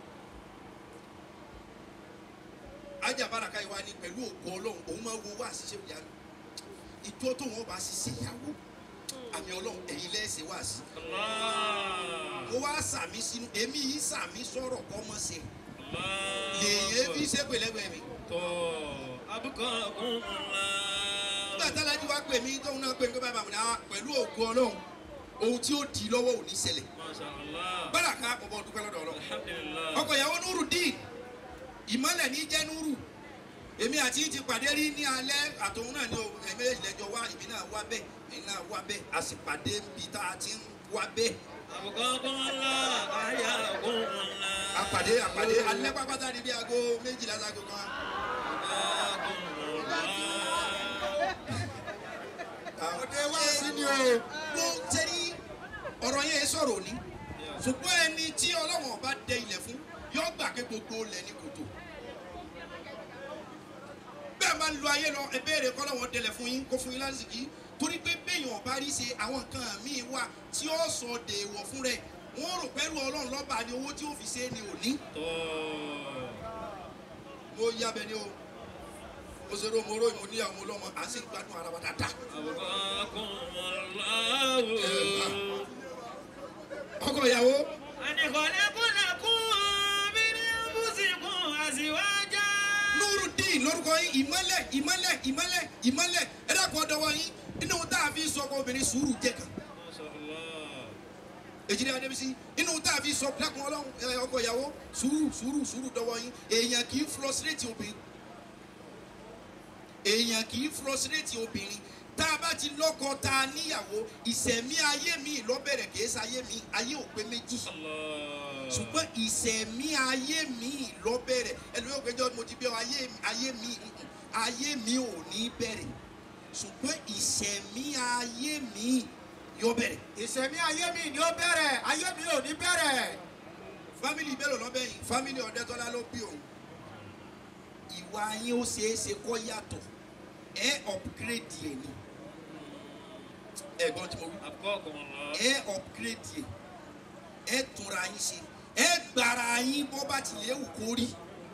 Speaker 10: ajá baraka yìí wá ní pẹ̀lú ògbó ọlọ́run òun máa wo wá àṣìṣe ìyá mi ìjọ tó wọn bá ṣiṣẹ́ ìyàwó àmì ọlọ́run ẹ̀yin lẹ́sẹ̀ wá sí
Speaker 3: الله
Speaker 10: mo wá sàmì sínú èmi yìí sàmì sọ̀rọ̀ kọ́ mọ́ sí
Speaker 3: الله
Speaker 10: lèyìn bí ṣépè lẹ́gbẹ̀ẹ́ mi
Speaker 3: تو أبقاكم الله
Speaker 10: nígbà tálájú wá pè mí tóun náà pè mí pé bàbá mi náà pẹ̀lú ògbó ọlọ́run ohun tí ó di lọ́wọ́ ò ní ṣẹlẹ̀
Speaker 3: ما شاء الله
Speaker 10: baraka mo bọ́ dúpẹ́ lọ́dọ̀ ọlọ́run
Speaker 3: الحمد لله
Speaker 10: ọkọ ìyàwó nuru dín ìmọ̀lẹ̀ ní jẹ́ nuru èmi àti yín ti pàdé rí ní alẹ́ àtòun náà ní o èmi ìlẹ́jọ́ wá ìbí náà wá bẹ́ẹ̀ èmi náà wá bẹ́ẹ̀ a sì pàdé bí tá a ti ń wá bẹ́ẹ̀
Speaker 3: أبقاكم الله أحياكم الله
Speaker 10: àpàdé àpàdé alẹ́ pápátá ní bí aago méjìlá sago kan
Speaker 3: أبقاكم الله
Speaker 10: òde wá sí ni o. ló tẹ́rí ọ̀rọ̀ yẹn sọ̀rọ̀ òní ṣùgbọ́n ẹni tí ọlọ́wọ̀n bá dẹ ilẹ̀ fún yóò gbà pé gbogbo ilẹ̀ ní kòtò. bẹ́ẹ̀ máa ń lo ayé lọ ẹbẹ̀rẹ̀ kọ́lọ́wọ́n dẹlẹ̀ fún yín kó fún yín lásìkò torí pé béèyàn ọba rí ṣe àwọn nǹkan míì wà tí ó sọ dèèwọ̀ fún rẹ̀ wọ́n rò pẹ́lú ọlọ́run lọ́ba ni owó tí ó fi ṣe é ni òní.
Speaker 3: تو
Speaker 10: mo yábẹ ni o mo ṣe ro mo ro mo níyàwó mo lọ́mọ à ń sì gbádùn ara wa dáadáa.
Speaker 3: أبقاكم الله
Speaker 10: ọkọ ìyàwó
Speaker 3: أن خلق لكم من أنفسكم أزواجا
Speaker 10: nurudin lórúkọ yín ìmọ́lẹ̀ ìmọ́lẹ̀ ìmọ́lẹ̀ ìmọ́lẹ̀ ẹ dákun ọdọwọ yín inú tá a fi sọ ọkọ obìnrin sùúrù jẹ kan
Speaker 3: ما شاء الله
Speaker 10: èjìdí adébísí inú tá a fi sọ dákun ọlọ́run ẹ, ọkọ ìyàwó sùúrù sùúrù sùúrù dọwọ yín èèyàn kì í frustrate obìnrin èèyàn kì í frustrate obìnrin tá a bá ti lọ́kọ tá a níyàwó ìsẹ̀mí ayé mi lọ́bẹ̀rẹ̀ kìí ṣe ayé mi ayé ò pé méjì
Speaker 3: الله
Speaker 10: ṣùgbọ́n ìsẹ̀mí ayé mi lọ́bẹ̀rẹ̀ ẹlòmíràn péjọ mo ti bí ọ ayé ayé mi mm-mm, ayé mi ò ní bẹ̀rẹ̀ ṣùgbọ́n ìsẹ̀mí ayé mi yóò bẹ̀rẹ̀.
Speaker 11: ìṣẹ̀mí ayé mi ni ó bẹ̀rẹ̀ ayé mi ò ní bẹ̀rẹ̀.
Speaker 10: fámìlì mélòó lọ́bẹ̀ yìí fámìlì ọ̀dẹ́tọ́lá ló bí òun ìwà yín ó ṣeé ṣe kọ́ yàtọ̀ ẹ upgrade yẹn ni ẹ̀gbọ́n tí mo wí
Speaker 3: أبقاكم الله
Speaker 10: ẹ upgrade yẹn ẹ túnra yín ṣe ẹ gbára yín bó bá tilẹ̀ wù kó rí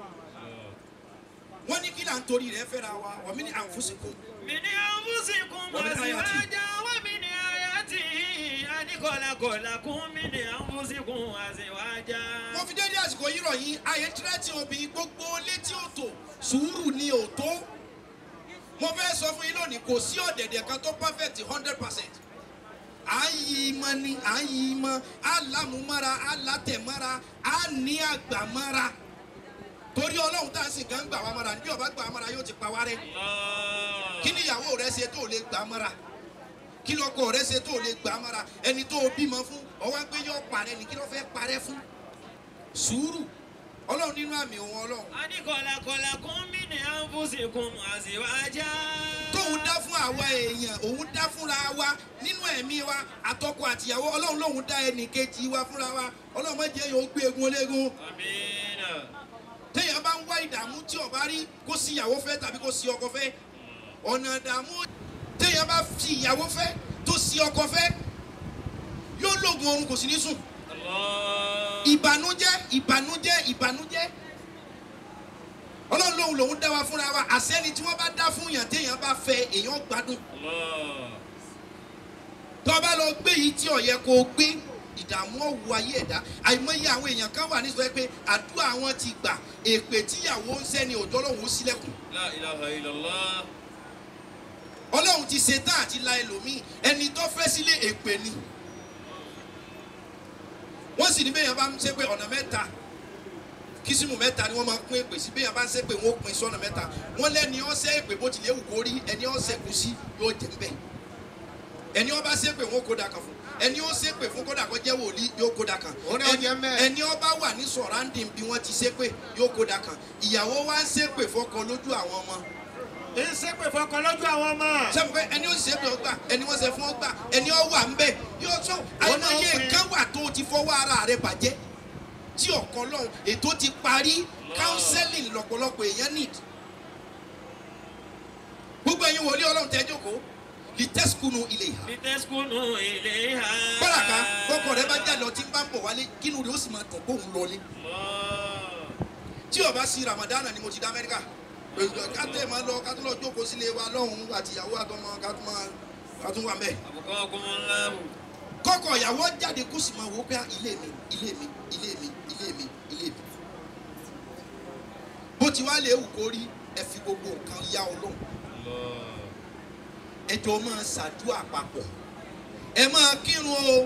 Speaker 10: wọ́n ní kí là ń torí rẹ̀ fẹ́ra wa wọ́n mi ní àǹfóṣekò
Speaker 3: من أنفسكم
Speaker 10: ومن آياته.
Speaker 3: أزواجا ومن آياته أن خلق لكم من أنفسكم أزواجا
Speaker 10: mo fi dédé àsìkò yìí rọ̀ yín ayé tírẹ́tì obìnrin gbogbo létí òtò sùúrù ni òtó mo fẹ́ sọ fún yín lónìí kò sí ọ̀dẹ̀dẹ̀ kan tó perfect hundred percent à ń yí i mọ́ ni à ń yí i mọ́ á lámúmára á látẹ̀mára á ní àgbàmára torí ọlọ́run tá a sì kàn ń gbà wá mára níbi ọba gbà wá mára yóò ti pa wá rẹ́ kí ni ìyàwó rẹ ṣe tó lè gbà á mọ́ra kí lọkọ rẹ ṣe tó lè gbà á mọ́ra ẹni tó o bímọ fún ọwọ́ pé yọ parẹ́ ni kí ló fẹ́ parẹ́ fún sùúrù ọlọ́run nínú àmì òun ọlọ́run
Speaker 3: Adikọ̀làkọ̀là kún mí ní àǹfùsìkùn àṣìwájà.
Speaker 10: tóun dá fún àwa èèyàn òun dá fúnra wa nínú ẹ̀mí wa àtọkọ àtìyàwó ọlọ́run lòun dá ẹnì kejì wa fúnra wa ọlọ́run má jẹ́ yóò gbé egun ológun
Speaker 3: Amina.
Speaker 10: téèyàn bá ń wá ìdààmú tí ó bá rí kó sí ìyàwó fẹ́ tàbí kó sí ọkọ fẹ́ ọ̀nà ìdààmú téèyàn bá fi ìyàwó fẹ́ tó sí ọkọ fẹ́ yóò lóògùn oorun kò sí ní sùn
Speaker 3: Allah.
Speaker 10: ìbànújẹ́ ìbànújẹ́ ìbànújẹ́ ọlọ́run lòun lòun dá wa fúnra wa àsẹ́ni tí wọ́n bá dá fún yàn téèyàn bá fẹ́ èèyàn gbádùn
Speaker 3: Allah.
Speaker 10: tó bá lọ gbé yìí tí ó yẹ kó o gbé ìdààmú ọ̀wù ayé ẹ̀dá àìmọye àwọn èèyàn kan wà nísọ pé àdúrà wọn ti gbà èpè tíyàwó ń sẹ́ni òjò lòun ó sílẹ̀kùn
Speaker 3: La ilaha illallah.
Speaker 10: ọlọ́run ti ṣe tán àti la ẹlòmíì ẹni tó fẹ́ sílé èpè ni wọ́n sì ní bẹ́ẹ̀ yẹn bá ń ṣe pé ọ̀nà mẹ́ta kìsìmù mẹ́ta ni wọ́n máa ń pín èpè sí bẹ́ẹ̀ yẹn bá ń ṣe pé wọ́n ó pín sọ́nà mẹ́ta wọ́n lẹ́ni ọ̀sẹ̀ èpè bó tilẹ̀ wù kó rí ẹni ọ̀sẹ̀ kù sí yóò jẹ́ ń bẹ̀ ẹni ọba ṣe pé wọ́n kó da kan fún ẹni ó ṣe pé fún kódà kó jẹ́ wòlíì yóò kó da kan
Speaker 11: Ó ní ó jẹ́ mẹ́ẹ̀.
Speaker 10: ẹni ọba wà ní sọ̀ráǹdìn bí wọ́n ti ṣe pé yóò kó da kan ìyàwó wa ń ṣe pé fọkọ lójú àwọn ọmọ
Speaker 11: ń ṣépè fọkàn lójú àwọn ọmọ.
Speaker 10: sẹ́mu pé ẹni ó ṣe pé ó gbà ẹni wọ́n ṣe fún ó gbà ẹni ó wà ń bẹ̀ yóò tó àìmọye nǹkan wà tó ti fọwọ́ ara rẹ̀ bàjẹ́ tí ọ̀kan lọ́hùn ètò ti parí counseling lọ́pọ̀lọpọ̀ èèyàn need gbogbo ẹ̀yin wòlíì ọlọ́run tẹ́ jókòó litẹ́sùkúnù ilé ìhà
Speaker 3: Litaskunu ilayha.
Speaker 10: bọ́làká kọ́kọ́ rẹ bá jáde ọtí bá ń bọ̀ wálé kínú rẹ ó sì máa dùn kóhun lọlé
Speaker 3: Allah.
Speaker 10: tí ó bá sí ramadana ni mo ti dá amẹ́ríkà kátó máa lọ kátó lọ jókòó sílé wa lọ́hùn àtìyàwó àtọmọ kátó máa kátó wà mẹ́ẹ̀.
Speaker 3: Abukakumullahu.
Speaker 10: kọ́kọ́ ìyàwó jáde kó sì máa wò ó pé ilé mi ilé mi ilé mi ilé mi ilé mi. bó ti wá lè wù kó rí ẹ fi gbogbo nǹkan yá ọlọ́run
Speaker 3: Allah.
Speaker 10: ẹ jọ máa ṣàdúrà papọ̀ ẹ máa kírun o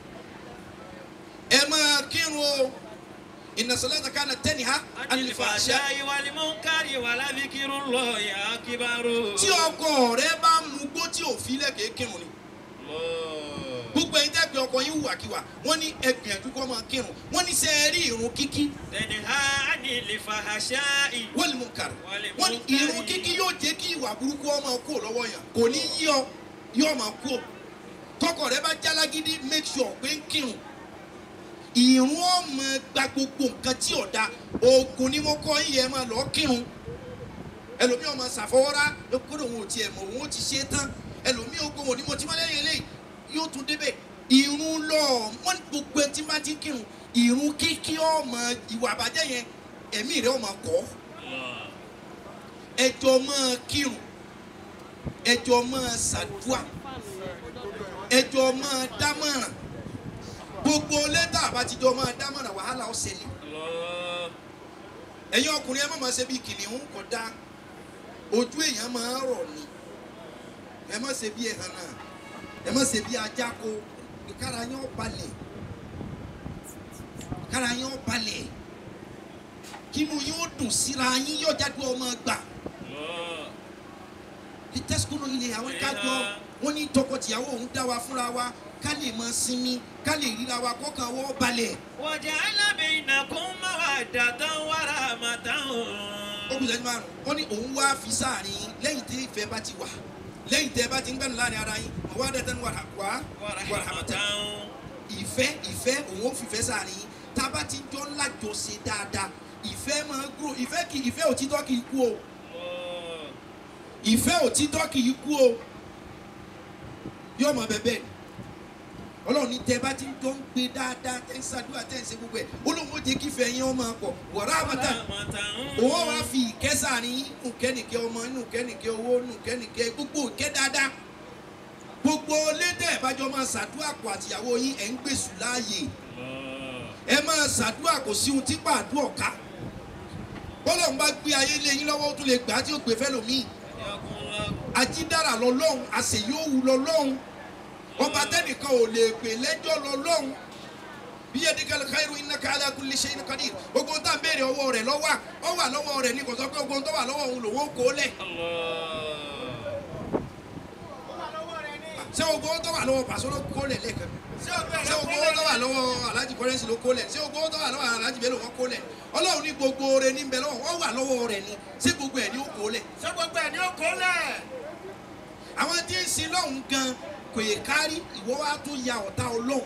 Speaker 10: ẹ máa kírun o inna salata kana tanha anil fahsha
Speaker 3: Anil-fahsha'i wal-munkari wa la-dhikrullahi akbaru.
Speaker 10: tí ọkọ rẹ bá mú gbó tí ò fi lẹ́kẹ̀ẹ́ kírun ni
Speaker 3: Allah.
Speaker 10: gbogbo ẹ̀yin tẹ́ pé ọkọ yín hùwàkiwà wọ́n ní ẹgbìyànjú kọ́ máa kírun wọ́n ní sẹ́ẹ̀ rí irun kíkí
Speaker 3: Tanha anil-fahsha'i.
Speaker 10: wọ́n mú kàrà wọ́n ní irun kíkí yóò jẹ́ kí ìwà burúkú ọmọ kú lọ́wọ́ yàn kò ní yí ọ yóò máa kú tọkọ rẹ bá jálágídí make sure pé ń kírun ìrún ọmọ gba gbogbo nǹkan tí ò da oògùn ni mo kọ́ yín yẹn máa lọ kírun ẹlòmíì ọmọ ṣàfọwọ́rá kódò òun ò tiẹ̀ mọ̀ òun ó ti ṣe é tán ẹlòmíì ogun òní mo ti máa lẹ́yìn eléyìí yóò tún débẹ̀ ìrún lọ wọ́n ní gbogbo ẹtí bá ti kírun ìrún kíkí ọmọ ìwà àbájẹ́ yẹn ẹ̀mí rẹ̀ ọmọ kọ́
Speaker 3: Allah.
Speaker 10: ẹjọ́ máa kírun ẹjọ́ máa ṣàdúà ẹjọ́ máa dámọ̀ràn gbogbo lẹ́tà àbátijọ́ máa dámọ̀ràn wàhálà ó ṣẹlẹ̀
Speaker 3: Allah.
Speaker 10: ẹ̀yin ọkùnrin ẹ má máa ṣe bí kìnìún kò dáa ojú èèyàn máa ń rọ̀ ni ẹ má ṣe bí ẹ̀hàn náà ẹ má ṣe bí ajáko kára yín ó balẹ̀ kára yín ó balẹ̀ kínú yín ó dùn síra yín yóò jáde ọmọ gbà
Speaker 3: Allah.
Speaker 10: ìtẹ́sùkúrò ilé àwọn kájọ wọn ní tọkọtìyàwó òun dá wa fúnra wa ká lè máa sinmi ká lè ríra wa kọ́kàn wọ́ balẹ̀.
Speaker 3: وجعل بينكم مودة ورحمة
Speaker 10: ó kù sẹ́jú márùn wọ́n ní òun wá fi sáàrin yín lẹ́yìn tí ìfẹ́ bá ti wà lẹ́yìn tẹ́ bá ti ń gbẹ́nu láàrin ara yín wọ́n wá dẹ́tẹ́ ní wàrà wá
Speaker 3: ورحمة
Speaker 10: ìfẹ́ ìfẹ́ òun ó fìfẹ́ sáàrin yín tá a bá ti jọ ńlá jọ ṣe dáadáa ìfẹ́ máa ń gbúrò ìfẹ́ kì ìfẹ́ òtítọ́ kì í kú o
Speaker 3: Allah.
Speaker 10: ìfẹ́ òtítọ́ kì í kú o yóò mọ bẹ́ẹ̀ ni ọlọ́run ní tẹ́ bá ti ń jọ ń gbé dáadáa tẹ́ ń ṣàdúrà tẹ́ ń ṣe gbogbo ẹ̀ olóhùn ó jẹ́ kí ìfẹ́ yín ó máa pọ̀ wọ̀rọ̀ àbátà òun wá fi ìkẹ́ sáàrin yín nù kẹ́nìkẹ́ ọmọ nù kẹ́nìkẹ́ owó nù kẹ́nìkẹ́ gbogbo ìkẹ́ dáadáa gbogbo lédè ìbájọ́ máa ṣàdúrà pọ̀ àtìyàwó yín ẹ̀ ń gbèsù láàyè ẹ máa ṣàdúrà kò sí ohun tí pàdúrà ká bọ́lọ̀ ń bá gbé ayé lé yín lọ́wọ́ ó tún lè gbà á tí ó gbé fẹ́ lòmíì ajídára lọ́lọ́hún àṣeyọ́wù lọ́lọ́hún ọba tẹnìkan ò lè pè lẹ́jọ́ lọ́lọ́hún bí yadikal khairu innaka ala kulli shay'in qadir gbogbo tá à ń béèrè ọwọ́ rẹ̀ lọ́wọ́ ọ wà lọ́wọ́ rẹ̀ ní kò sọ pé gbogbo tó wà lọ́wọ́ òun lòun ó kó lẹ̀ ṣé o gbowó tó wà lọ́wọ́ pàṣẹ ló kó lẹ̀ lẹ́ẹ̀kan
Speaker 11: ṣé o bẹ̀rẹ̀
Speaker 10: ṣé o gbowó tó wà lọ́wọ́ alájì kọ́rẹ́nsì ló kó lẹ̀ ṣé o gbowó tó wà lọ́wọ́ alájì bẹ́ẹ̀ ló wọ́n kó lẹ̀ ọlọ́run ní gbogbo oore ní bẹ lọ́wọ́ wọ́n wà lọ́wọ́ rẹ̀ ni ṣé gbogbo ẹ̀ ní ó kó lẹ̀
Speaker 11: ṣé gbogbo ẹ̀ ní ó kó lẹ̀.
Speaker 10: àwọn tí ń sin lọ́hùn gan kò yẹ kárí ìwọ́ wa tó ya ọ̀tá ọlọ́hun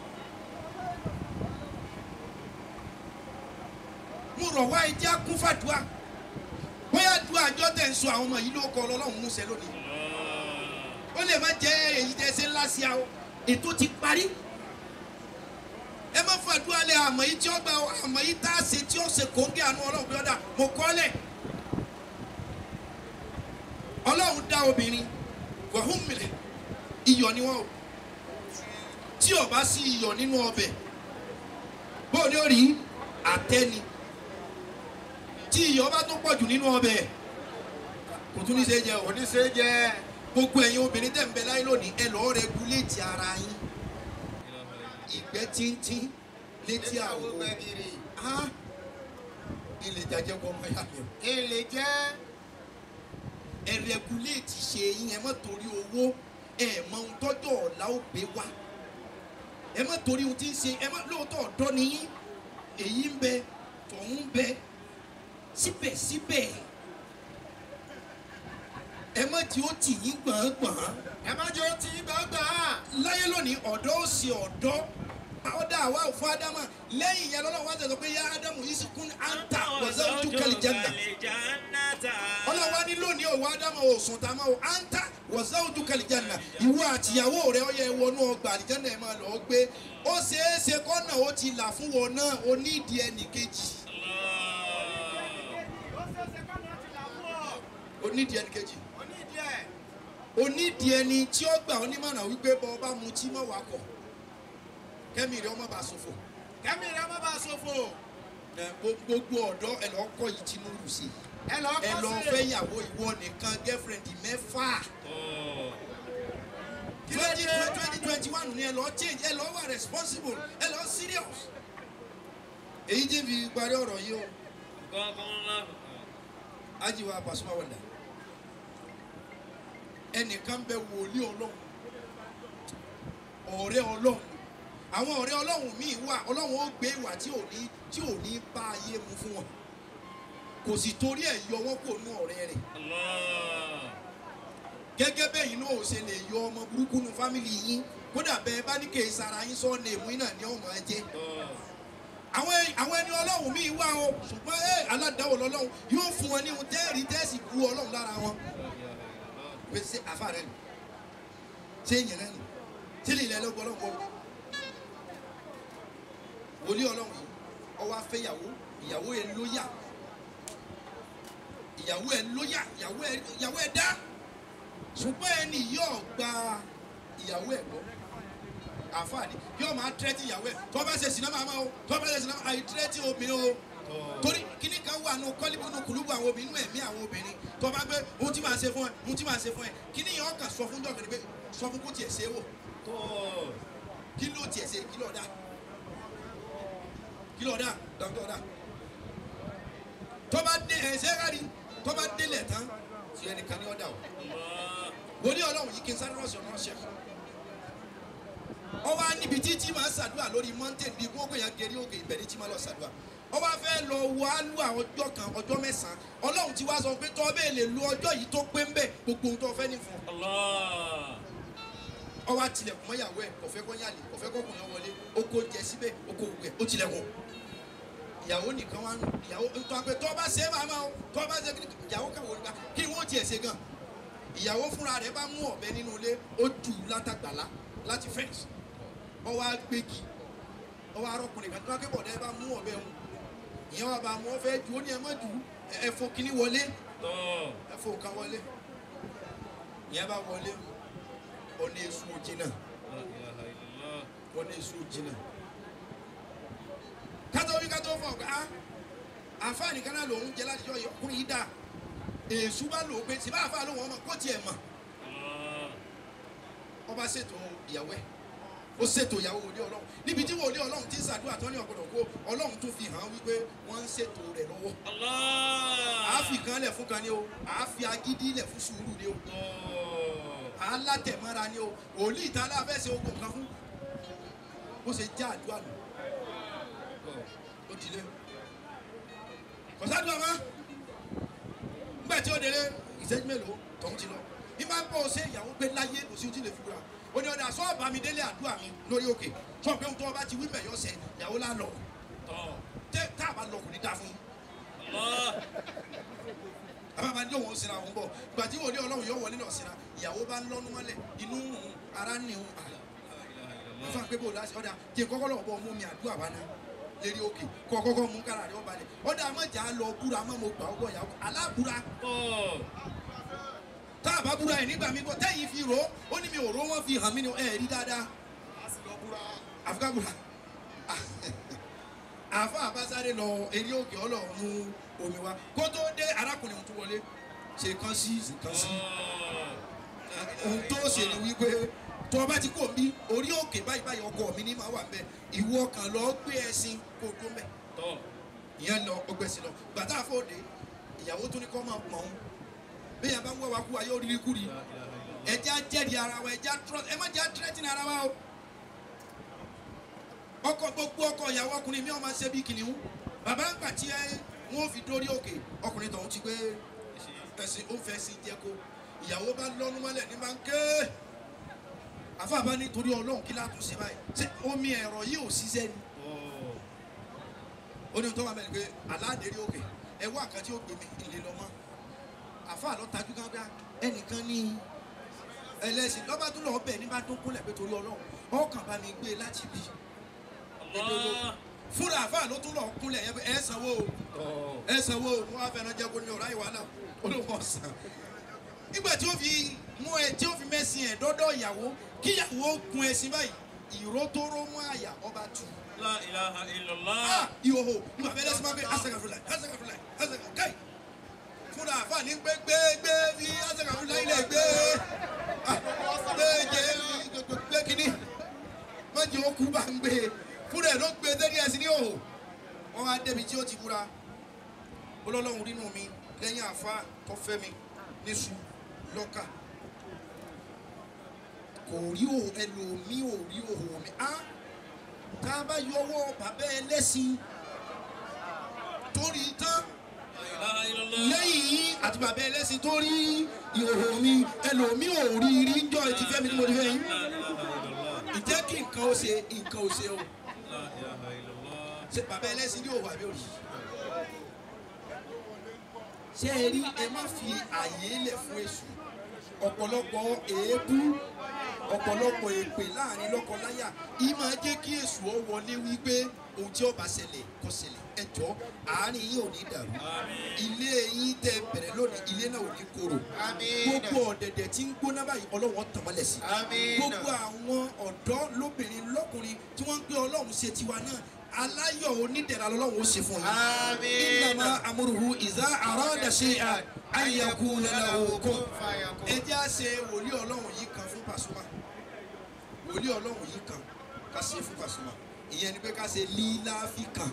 Speaker 10: mo rọ̀ wá ẹjẹ́ kún fàdúrà bóyá du àjọ tẹ̀ ń sọ àwọn ọmọ yìí ló kọ ọlọ́run múṣẹ lónìí ó lè má jẹ́ èyí tẹ́ ṣe ńlá sí a o ètò ti parí ẹ má fàdúrà lẹ àmọ́ yìí tí ó gba àmọ́ yìí tá a ṣe tí ó ṣe kóńgé àánú ọlọ́run bí ọ̀dà mo kọ́ lẹ̀ ọlọ́run dá obìnrin wàhùn mìlẹ̀ iyọ̀ ni wọ́n o tí ó bá sí iyọ̀ nínú ọbẹ̀ bóò ní ó rí àtẹ́ni tí iyọ̀ bá tó pọ̀jù nínú ọbẹ̀ kò tún ní ṣe jẹ o.
Speaker 11: ní ṣe jẹ.
Speaker 10: gbogbo ẹ̀yin obìnrin tẹ̀ ń bẹ láyé lónìí ẹ lọ́ọ́ rẹguléètì ara yín ìgbẹ́ tíntín létí àwọ̀ á ilé jajẹ́ kọ́ ọmọ yá mi o.
Speaker 11: èlé jẹ́.
Speaker 10: ẹ rẹguléètì ṣe yín ẹ má torí owó ẹ mọ ohun tọ́jọ́ ọ̀la ó gbé wá ẹ má torí ohun tí ń ṣe ẹ má lóòótọ́ ọ̀dọ́ ni yín èyí ń bẹ tọ̀hún ń bẹ síbẹ̀síbẹ̀ ẹ má tí ó tì yín gbọ̀ngbọ̀n.
Speaker 11: ẹ má jẹ́ ó ti gbàgbà.
Speaker 10: láyé lónìí ọ̀dọ́ ó ṣe ọ̀dọ́ ọ̀dà àwa ò fún ádámà lẹ́yìn ìyá lọ́lọ́wọ́ wá tẹ̀sán pé yá ádámù yìí sì kún áńtà wọ̀zẹ́ ojú kẹlẹ̀ jẹ́nà. ọlọ́wọ́ ní lónìí òwò ádámù ò sùn tá a máa wò áńtà wọ̀zẹ́ ojú kẹlẹ̀ jẹ́nà ìwọ àtìyàwó rẹ ó yẹ wọnú ọgbà àlìjẹ́nà ẹ̀ máa lọ gbé ó ṣeé ṣe kọ́nà ó ti là fún wọn náà ó ní ìdí ẹnì kejì. ó ní ìdí ẹnì kejì onídìí ẹni tí ó gbà ọ́ nímọ̀ràn wípé bọ́ ọ bá mutí mọ́ wà kọ̀ kẹ́mi rẹ̀ ọmọ bá ṣòfò.
Speaker 11: kẹ́mi rẹ̀ ọmọ bá ṣòfò.
Speaker 10: ẹ gbogbo ọ̀dọ́ ẹ lọ́ọ́ kọ́ yìí tinúrù sí
Speaker 11: ẹ lọ́ọ́
Speaker 10: ẹ
Speaker 11: kọ́
Speaker 10: lọ́ọ́
Speaker 11: sí.
Speaker 10: fẹ́ ìyàwó ìwọ nìkan girlfriend mẹ́fà. twenty twenty twenty one ni ẹ lọ́ọ́ change ẹ lọ́ọ́ wà responsible ẹ lọ́ọ́ serious. èyí tí fi parí ọ̀rọ̀ yìí o ajiwa Pasuma Wonder ẹnìkan bẹ wòlíì ọlọ́run ọ̀rẹ́ ọlọ́run àwọn ọ̀rẹ́ ọlọ́run míì wà ọlọ́run ó gbé ìwà tí ò ní tí ò ní bá ayé mu fún wọn kò sì torí ẹ̀ yọ wọ́n kò nú ọ̀rẹ́ rẹ̀ gẹ́gẹ́ bẹ́ẹ̀ yìí náà ò ṣe lè yọ ọmọ burúkú nu fámìlì yín kódà bẹ́ẹ̀ bá ní kèé sara yín sọ ní èmú iná ní ọmọ ẹ jẹ́ àwọn àwọn ẹni ọlọ́run míì wà o ṣùgbọ́n ẹ aládàáwò lọ́lọ́run yóò fún wọn ní ohun tẹ́ẹ̀rí tẹ́ẹ̀sì bu ọlọ́run lára wọn pé ṣé àfa rẹ nù ṣé èèyàn rẹ nù ṣé lè ilẹ̀ ẹlẹ́gbọ́n ọlọ́run kọ́ wòlíì ọlọ́run yìí ọwọ́ afẹ́yàwó ìyàwó ẹ lóyà ìyàwó ẹ lóyà ìyàwó ẹ ìyàwó ẹ dá ṣùgbọ́n ẹni yóò gba ìyàwó ẹ gbọ́ àfààní yóò máa tẹ́tí ìyàwó ẹ tó bá ṣe sinamá máa o tó bá ṣe sinamá àyè tẹ́tí obìnrin o torí kíní kan wà nù kọ́líbù nù kùlùbù àwọn obìnrin nù ẹ̀mí àwọn obìnrin tó bá gbé ohun tí màá ṣe fún ẹ ohun tí màá ṣe fún ẹ kíní yẹn ọkàn sọ fún dọ́kítà pé sọ fún kó tiẹ̀ ṣe é wò kí ló tiẹ̀ ṣe kí ló dá kí ló dá dọ́kítà dá tó bá dé ẹ̀ ṣe é kárí tó bá délẹ̀ tán tí ẹnìkan ní ọ̀dà o wòlíì ọlọ́run yìí kí n sáré rọ̀ṣọ̀ náà ṣe ọwọ́ níbi tí tí máa ṣàdúrà lórí mountain bíi gbogbo yẹn gẹ̀rí òkè ìbẹ̀rẹ̀ tí máa lọ ṣàdúrà ọwọ́ fẹ́ lọ wọ alúwa ọjọ́ kan ọjọ́ mẹ́sàn-án ọlọ́run ti wá sọ pé tọ́ bẹ́ẹ̀ lè lo ọjọ́ yìí tó pé ń bẹ̀ gbogbo ohun tó fẹ́ ní fún un. ọwọ́ àtìlẹ̀kùn mọ́yàwó ẹ̀ kò fẹ́ kọ́ yàlè kò fẹ́ kọ́ kùnà wọlé oko jẹ síbẹ̀ oko wẹ̀ ó tilẹ̀kùn. ìyàwó nìkan wá nù ìyàwó ntọ́ pé tọ́ bá ṣe é máa máa o tọ́ bá ṣe é ìyàwó kan wò nípa kí ni wọ́n tiẹ̀ ṣe gan. ìyàwó fúnra rẹ̀ bá mú ọ̀bẹ nínú ilé ó jù ú látàgbàlá láti fẹ́ǹsì ọwọ́ agbègi ọwọ́ arọ́kùnrin kan tó wá kébọ̀ dẹ́ bá mú ọ̀bẹ wọn ìyẹn wà bá mú ọ fẹ́ ju ó ní ẹ má ju ẹ̀fọ́ kínní wọlé ẹ̀fọ́ nǹkan wọlé ìyẹn bá wọlé ọ̀nà èso òjìnà ọ̀nà èso òjìnà kátó wí kátó fọ̀ ká àǹfààní kan náà lòún jẹ láti jọ ọkùnrin yìí dà èso bá lò ó pé síbá àfa lòun ọmọ kó tiẹ̀ mọ̀ ọba ṣètò ìyàwó ẹ̀ ó ṣètò ìyàwó wòlé ọlọ́run níbi tí wòlé ọlọ́run ti ń ṣàdúrà tó ní ọ̀gbọ̀dọ̀ kó ọlọ́run tún fi hàn wípé wọ́n ń ṣètò rẹ̀ lọ́wọ́. àáfi kan lẹ̀ fún kan ni o àáfi agídí lẹ̀ fún sùúrù ni o. alátẹ̀mọ́ra ni o wòlíì tá a lá fẹ́ ṣe ogun kan fún bó ṣe já àdúrà nù ó dilé kọ̀sádùn àmọ́ nígbà tí ó délé ìṣẹ́jú mélòó tọ̀hún ti lọ bí máa ń bọ̀ ṣe ìyàwó gbé láyé kò sí ojú lè fi wúra ó ní ọ̀dà sọ́ọ̀bà mi délé àdúrà mi lórí òkè sọ́ọ̀ pé ohun tó ọba ti wí bẹ̀ yọ sẹ́ ìyàwó lá lọ tẹ́ tá a bá lọ kò ní dá fún yín àbábá ní òun sinra òun bọ̀ ìgbà tí wòlíì ọlọ́run yóò wọlé lọ sinra ìyàwó bá ń lọ́nu mọ́lẹ̀ inú ń rùn ara ń nìhun wọ́n fà pé bò láti ọ̀dà jẹ́ kọ́kọ́ lọ́wọ́ bọ́ mú mi àdúrà wá náà lérí òkè kọ́ kọ́kọ́ mú kára rẹ̀ ọba rẹ̀ ọ̀dà mọ̀jà lọ búra mọ́ mo gbà ọgbọ̀ ìyàwó alábúra tá a bá búra ẹ̀ nígbà mi bọ̀ tẹ́yìn fi rò ó ní mi ò rò wọ́n fi hàn mí ni ẹ̀ rí dáadáa àfikà búra àfa àbásáré lọ eré òkè ọlọ́run mú omi wá kó tó dé arákùnrin tó wọlé ṣe kan sí kan sí ohun tó ṣe ni wípé tó o bá ti kó mi orí òkè báyìí báyìí ọkọ mi ní máa wà mbẹ ìwọ kan lọ gbé ẹṣin kó o tó mbẹ ìyẹn lọ ọgbẹ́sìn lọ gbàtà àfọ̀dé ìyàwó tó ní kọ́ máa pọ̀n bí yàrá bá ń wá wa kú wa yóò rírí kúri ẹjẹ́ ajẹ́rìí ara wa ẹjẹ́ trust ẹ má jẹ́ atírẹ́tìnì ara wa o ọkọ gbogbo ọkọ ìyàwó ọkùnrin mi ò máa ṣe bí kìnìún bàbá ń gbà tí ẹ wọn ò fi dórí òkè ọkùnrin tọ̀hún ti gbé ẹsìn ó fẹ́ sí jẹ́kó ìyàwó bá lọ́nu mọ́lẹ̀ ní máa ń ké àfàbá nítorí ọlọ́run kí látún ṣe báyìí ṣé omi ẹ̀rọ yìí ò ṣiṣẹ́ ni ó ní tó wà mẹ́rin pé aládèrè òkè ẹ wá àkàtì ó gbé mi ìlé lọ́mọ́ àfa àlọ́ tajú kan gbá ẹnìkan ní ẹlẹ́sìn lọ́ba tó lọ́ọ́ bẹ̀ ní bá tó kúnlẹ̀ pé torí ọlọ́run ọkàn bá mi gbé láti bí fúnra àfa ló tún lọ́ọ́ kúnlẹ̀ ẹ sanwó o ẹ sanwó o mo wá fẹ́ràn jẹ́ kó ní ọ̀rá ìwà náà ó ló wọ́n sàn nígbà tí ó fi mú ẹ tí ó fi mẹ́sìn ẹ̀ dọ́dọ̀ ìyàwó kí ìyàwó gun ẹṣin báyìí ìró tó ró mú àyà ọba tù.
Speaker 3: La ilaha illallah.
Speaker 10: ìhòhò nígbà fẹ́ lẹ́sìn máa ń gbé asagafula asagafula asagafula káì fúnra àfa ní gbé gbé gbé fi asagafula ilẹ̀ gbé gbé jẹ gbé kínní mọ̀jì ó kú bá ń gbé fúnra ẹ̀ ló gbé dẹ́ni ẹ̀sìn ní òhò wọ́n wá débi tí ó ti búra olólùwọ̀n nínú mi lẹ́yìn àfa tó fẹ́ mi níṣu lọ́kà kò rí o ẹlòmí ò rí òhò mi á tá a bá yọwọ́ bàbá ẹlẹ́sìn torí tán lẹ́yìn yìí àti bàbá ẹlẹ́sìn tó rí ìhòhò mi ẹlòmí ò rí rí jọ ti fẹ́ mi tí mo ti fẹ́ yín ìjẹ́ kí nǹkan ó ṣe nǹkan ó ṣe o ṣe bàbá ẹlẹ́sìn ní òwò àbí òrì ṣé ẹ rí ẹ má fi àyè lẹ̀ fún èṣù ọ̀pọ̀lọpọ̀ èébú ọ̀pọ̀lọpọ̀ èpè láàrin lọ́kọláya yìí máa jẹ́ kí èṣù ọ wọlé wípé ohun tí ó bá ṣẹlẹ̀ kó ṣẹlẹ̀ ẹjọ́ àárín yìí ò ní dàrú ilé yín tẹ bẹ̀rẹ̀ lónìí ilé náà ò ní korò gbogbo ọ̀dẹ̀dẹ̀ tí ń gbóná báyìí ọlọ́wọ́n tàmọ́lẹ̀ sí gbogbo àwọn ọ̀dọ́ lóbìnrin lọ́kùnrin tí wọ́n ń gbé ọlọ́run ṣe tiwa náà aláyọ̀ onídẹ̀ra lọ́wọ́ ó ṣe fún yín. ìnàmà amúruhu ìzá àrọ́dà ṣe àyẹ̀kú lọ́wọ́ kó. ẹ jẹ́ à ṣe wòlíì ọlọ́run yìí kan fún Pasuma wòlíì ọlọ́run yìí kan ká ṣe fún Pasuma ìyẹn ni pé ká ṣe líláfi kan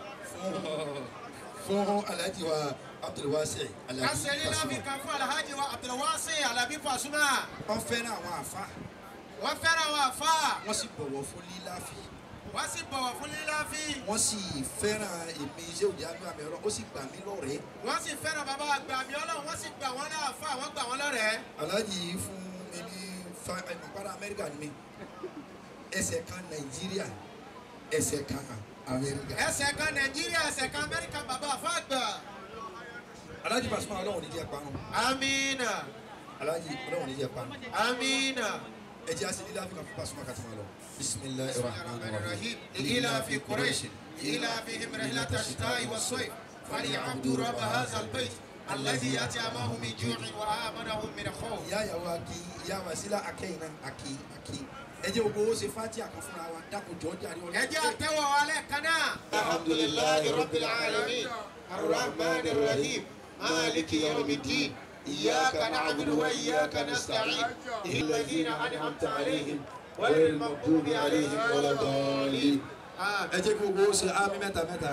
Speaker 10: fún fún alhaji wa abdulwasi alabi
Speaker 11: kásẹ̀ líláfi kan fún alhaji wa abdulwasi alabi Pasuma.
Speaker 10: wọ́n fẹ́ràn àwọn àfa.
Speaker 11: wọ́n fẹ́ràn àwọn àfa.
Speaker 10: wọ́n sì bọ̀wọ̀ fún líláfi
Speaker 11: wọ́n sì bọ̀wọ̀ fún líláfi.
Speaker 10: wọ́n sì fẹ́ràn èmi iṣẹ́ òde àmì àmì ọ̀rọ̀ ó sì gbà mí lọ́rẹ̀ẹ́.
Speaker 11: wọ́n sì fẹ́ràn bàbá àgbà mi ọlọ́run wọ́n sì gbà wọ́n láàfà wọ́n gbà wọ́n lọ́rẹ̀ẹ́.
Speaker 10: aláàjì fún mi ní ìpàdé amẹ́ríkà ni mi ẹsẹ̀ kan nàìjíríà ẹsẹ̀ kan amẹ́ríkà.
Speaker 11: ẹsẹ̀ kan nàìjíríà ẹsẹ̀ kan amẹ́ríkà bàbá àfa àgbà.
Speaker 10: aláàjì Pasuma ọlọ́run ní jẹ́ parun.
Speaker 11: amiina.
Speaker 10: aláàjì ọlọ́run ní jẹ́ parun.
Speaker 11: amiina.
Speaker 10: ẹ jẹ́ àṣẹ lílá fún Pasuma kàtúmọ̀ lọ. bisimilayi rahman rahim.
Speaker 11: إلى في قريش إلى فيهم رحلة الشتاء والصيف فليعبدوا رب هذا البيت الذي أطعمهم من جوع وآمنهم من خوف.
Speaker 10: ìyá ìyàwó aki ìyá wasila akẹ́yìn náà aki aki ẹ jẹ́ gbogbo ó ṣe fati àkànfúnra wa dákun jọ jàre ọlọ́run.
Speaker 11: ẹ jẹ́ àtẹ́wọ̀ alẹ́ kan náà.
Speaker 12: الحمد لله رب العالمين الرحمن الرحيم مالك يوم الدين إياك نعبد وإياك نستعين الذين أنعمت عليهم غير المغضوب عليهم ولا الضالين
Speaker 10: ẹ jẹ́ kí gbogbo ó ṣe ámì mẹ́ta mẹ́ta.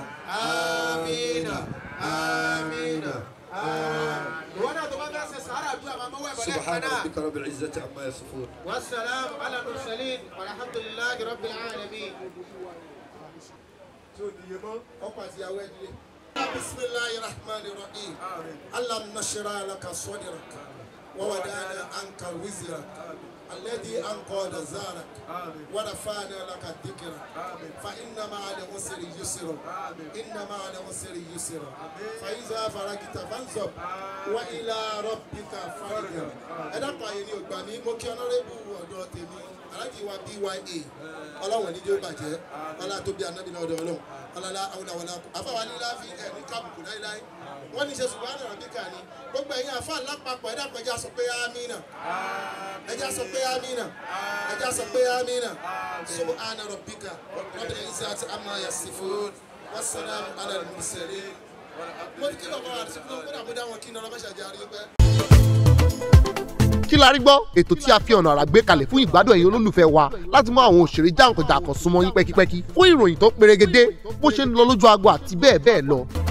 Speaker 11: آمين آمين ìwọ náà tó bá fẹ́ ṣe sàárà àdúrà máa mọ́wọ́ ẹ̀bọ̀
Speaker 12: سبحان ربك رب العزة عما يصفون
Speaker 11: والسلام على المرسلين والحمد لله رب العالمين
Speaker 4: بسم الله الرحمن الرحيم اللهم نشرح لك صدرك ووضعنا عنك وزرك الذي أنقذ زارك ورفعنا لك ذكرك فإن مع العسر يسرا إن مع العسر يسرا فإذا فرغت فانصب وإلى ربك فارغب ẹ dákun àyè ni ògbà mi mo kí ọlọ́rẹ́bù ọ̀dọ́ tèmi aláàjì wa bya ọlọ́wọ̀n ní jẹ́ ó bàjẹ́ ọlá tó bí anábì náà ọ̀dọ̀ ọlọ́run ọlọ́lá awúláwọlá afáwa ní láàfin ẹ̀ ní kábùkù láíláí wọ́n ní ṣe ṣùgbọ́n àná ràbíkà ni gbogbo ẹ̀yin àfa lápapọ̀ ẹ̀dá kan ẹja sọ pé amínà ẹja sọ pé amínà ẹja sọ pé amínà subhana rabbika rabbil izzati amma yasifun wassalamu ala al-mursalin mo ní kí lọ́kọ́ àti kí lọ́kọ́ àbúdá wọn kí ní ọlọ́mọṣẹ́ àjàrí pẹ́.
Speaker 13: kí la rí gbọ́ ètò tí a fi ọ̀nà àrà gbé kalẹ̀ fún ìgbádùn ẹ̀yin olólùfẹ́ wa láti mú àwọn òṣèré jàǹkànjàǹkàn súnmọ́ yín pẹ́kípẹ́kí fún ìròyìn tó perégedé bó ṣe ń lọ lójú agbo àti bẹ́ẹ̀ bẹ́ẹ̀ lọ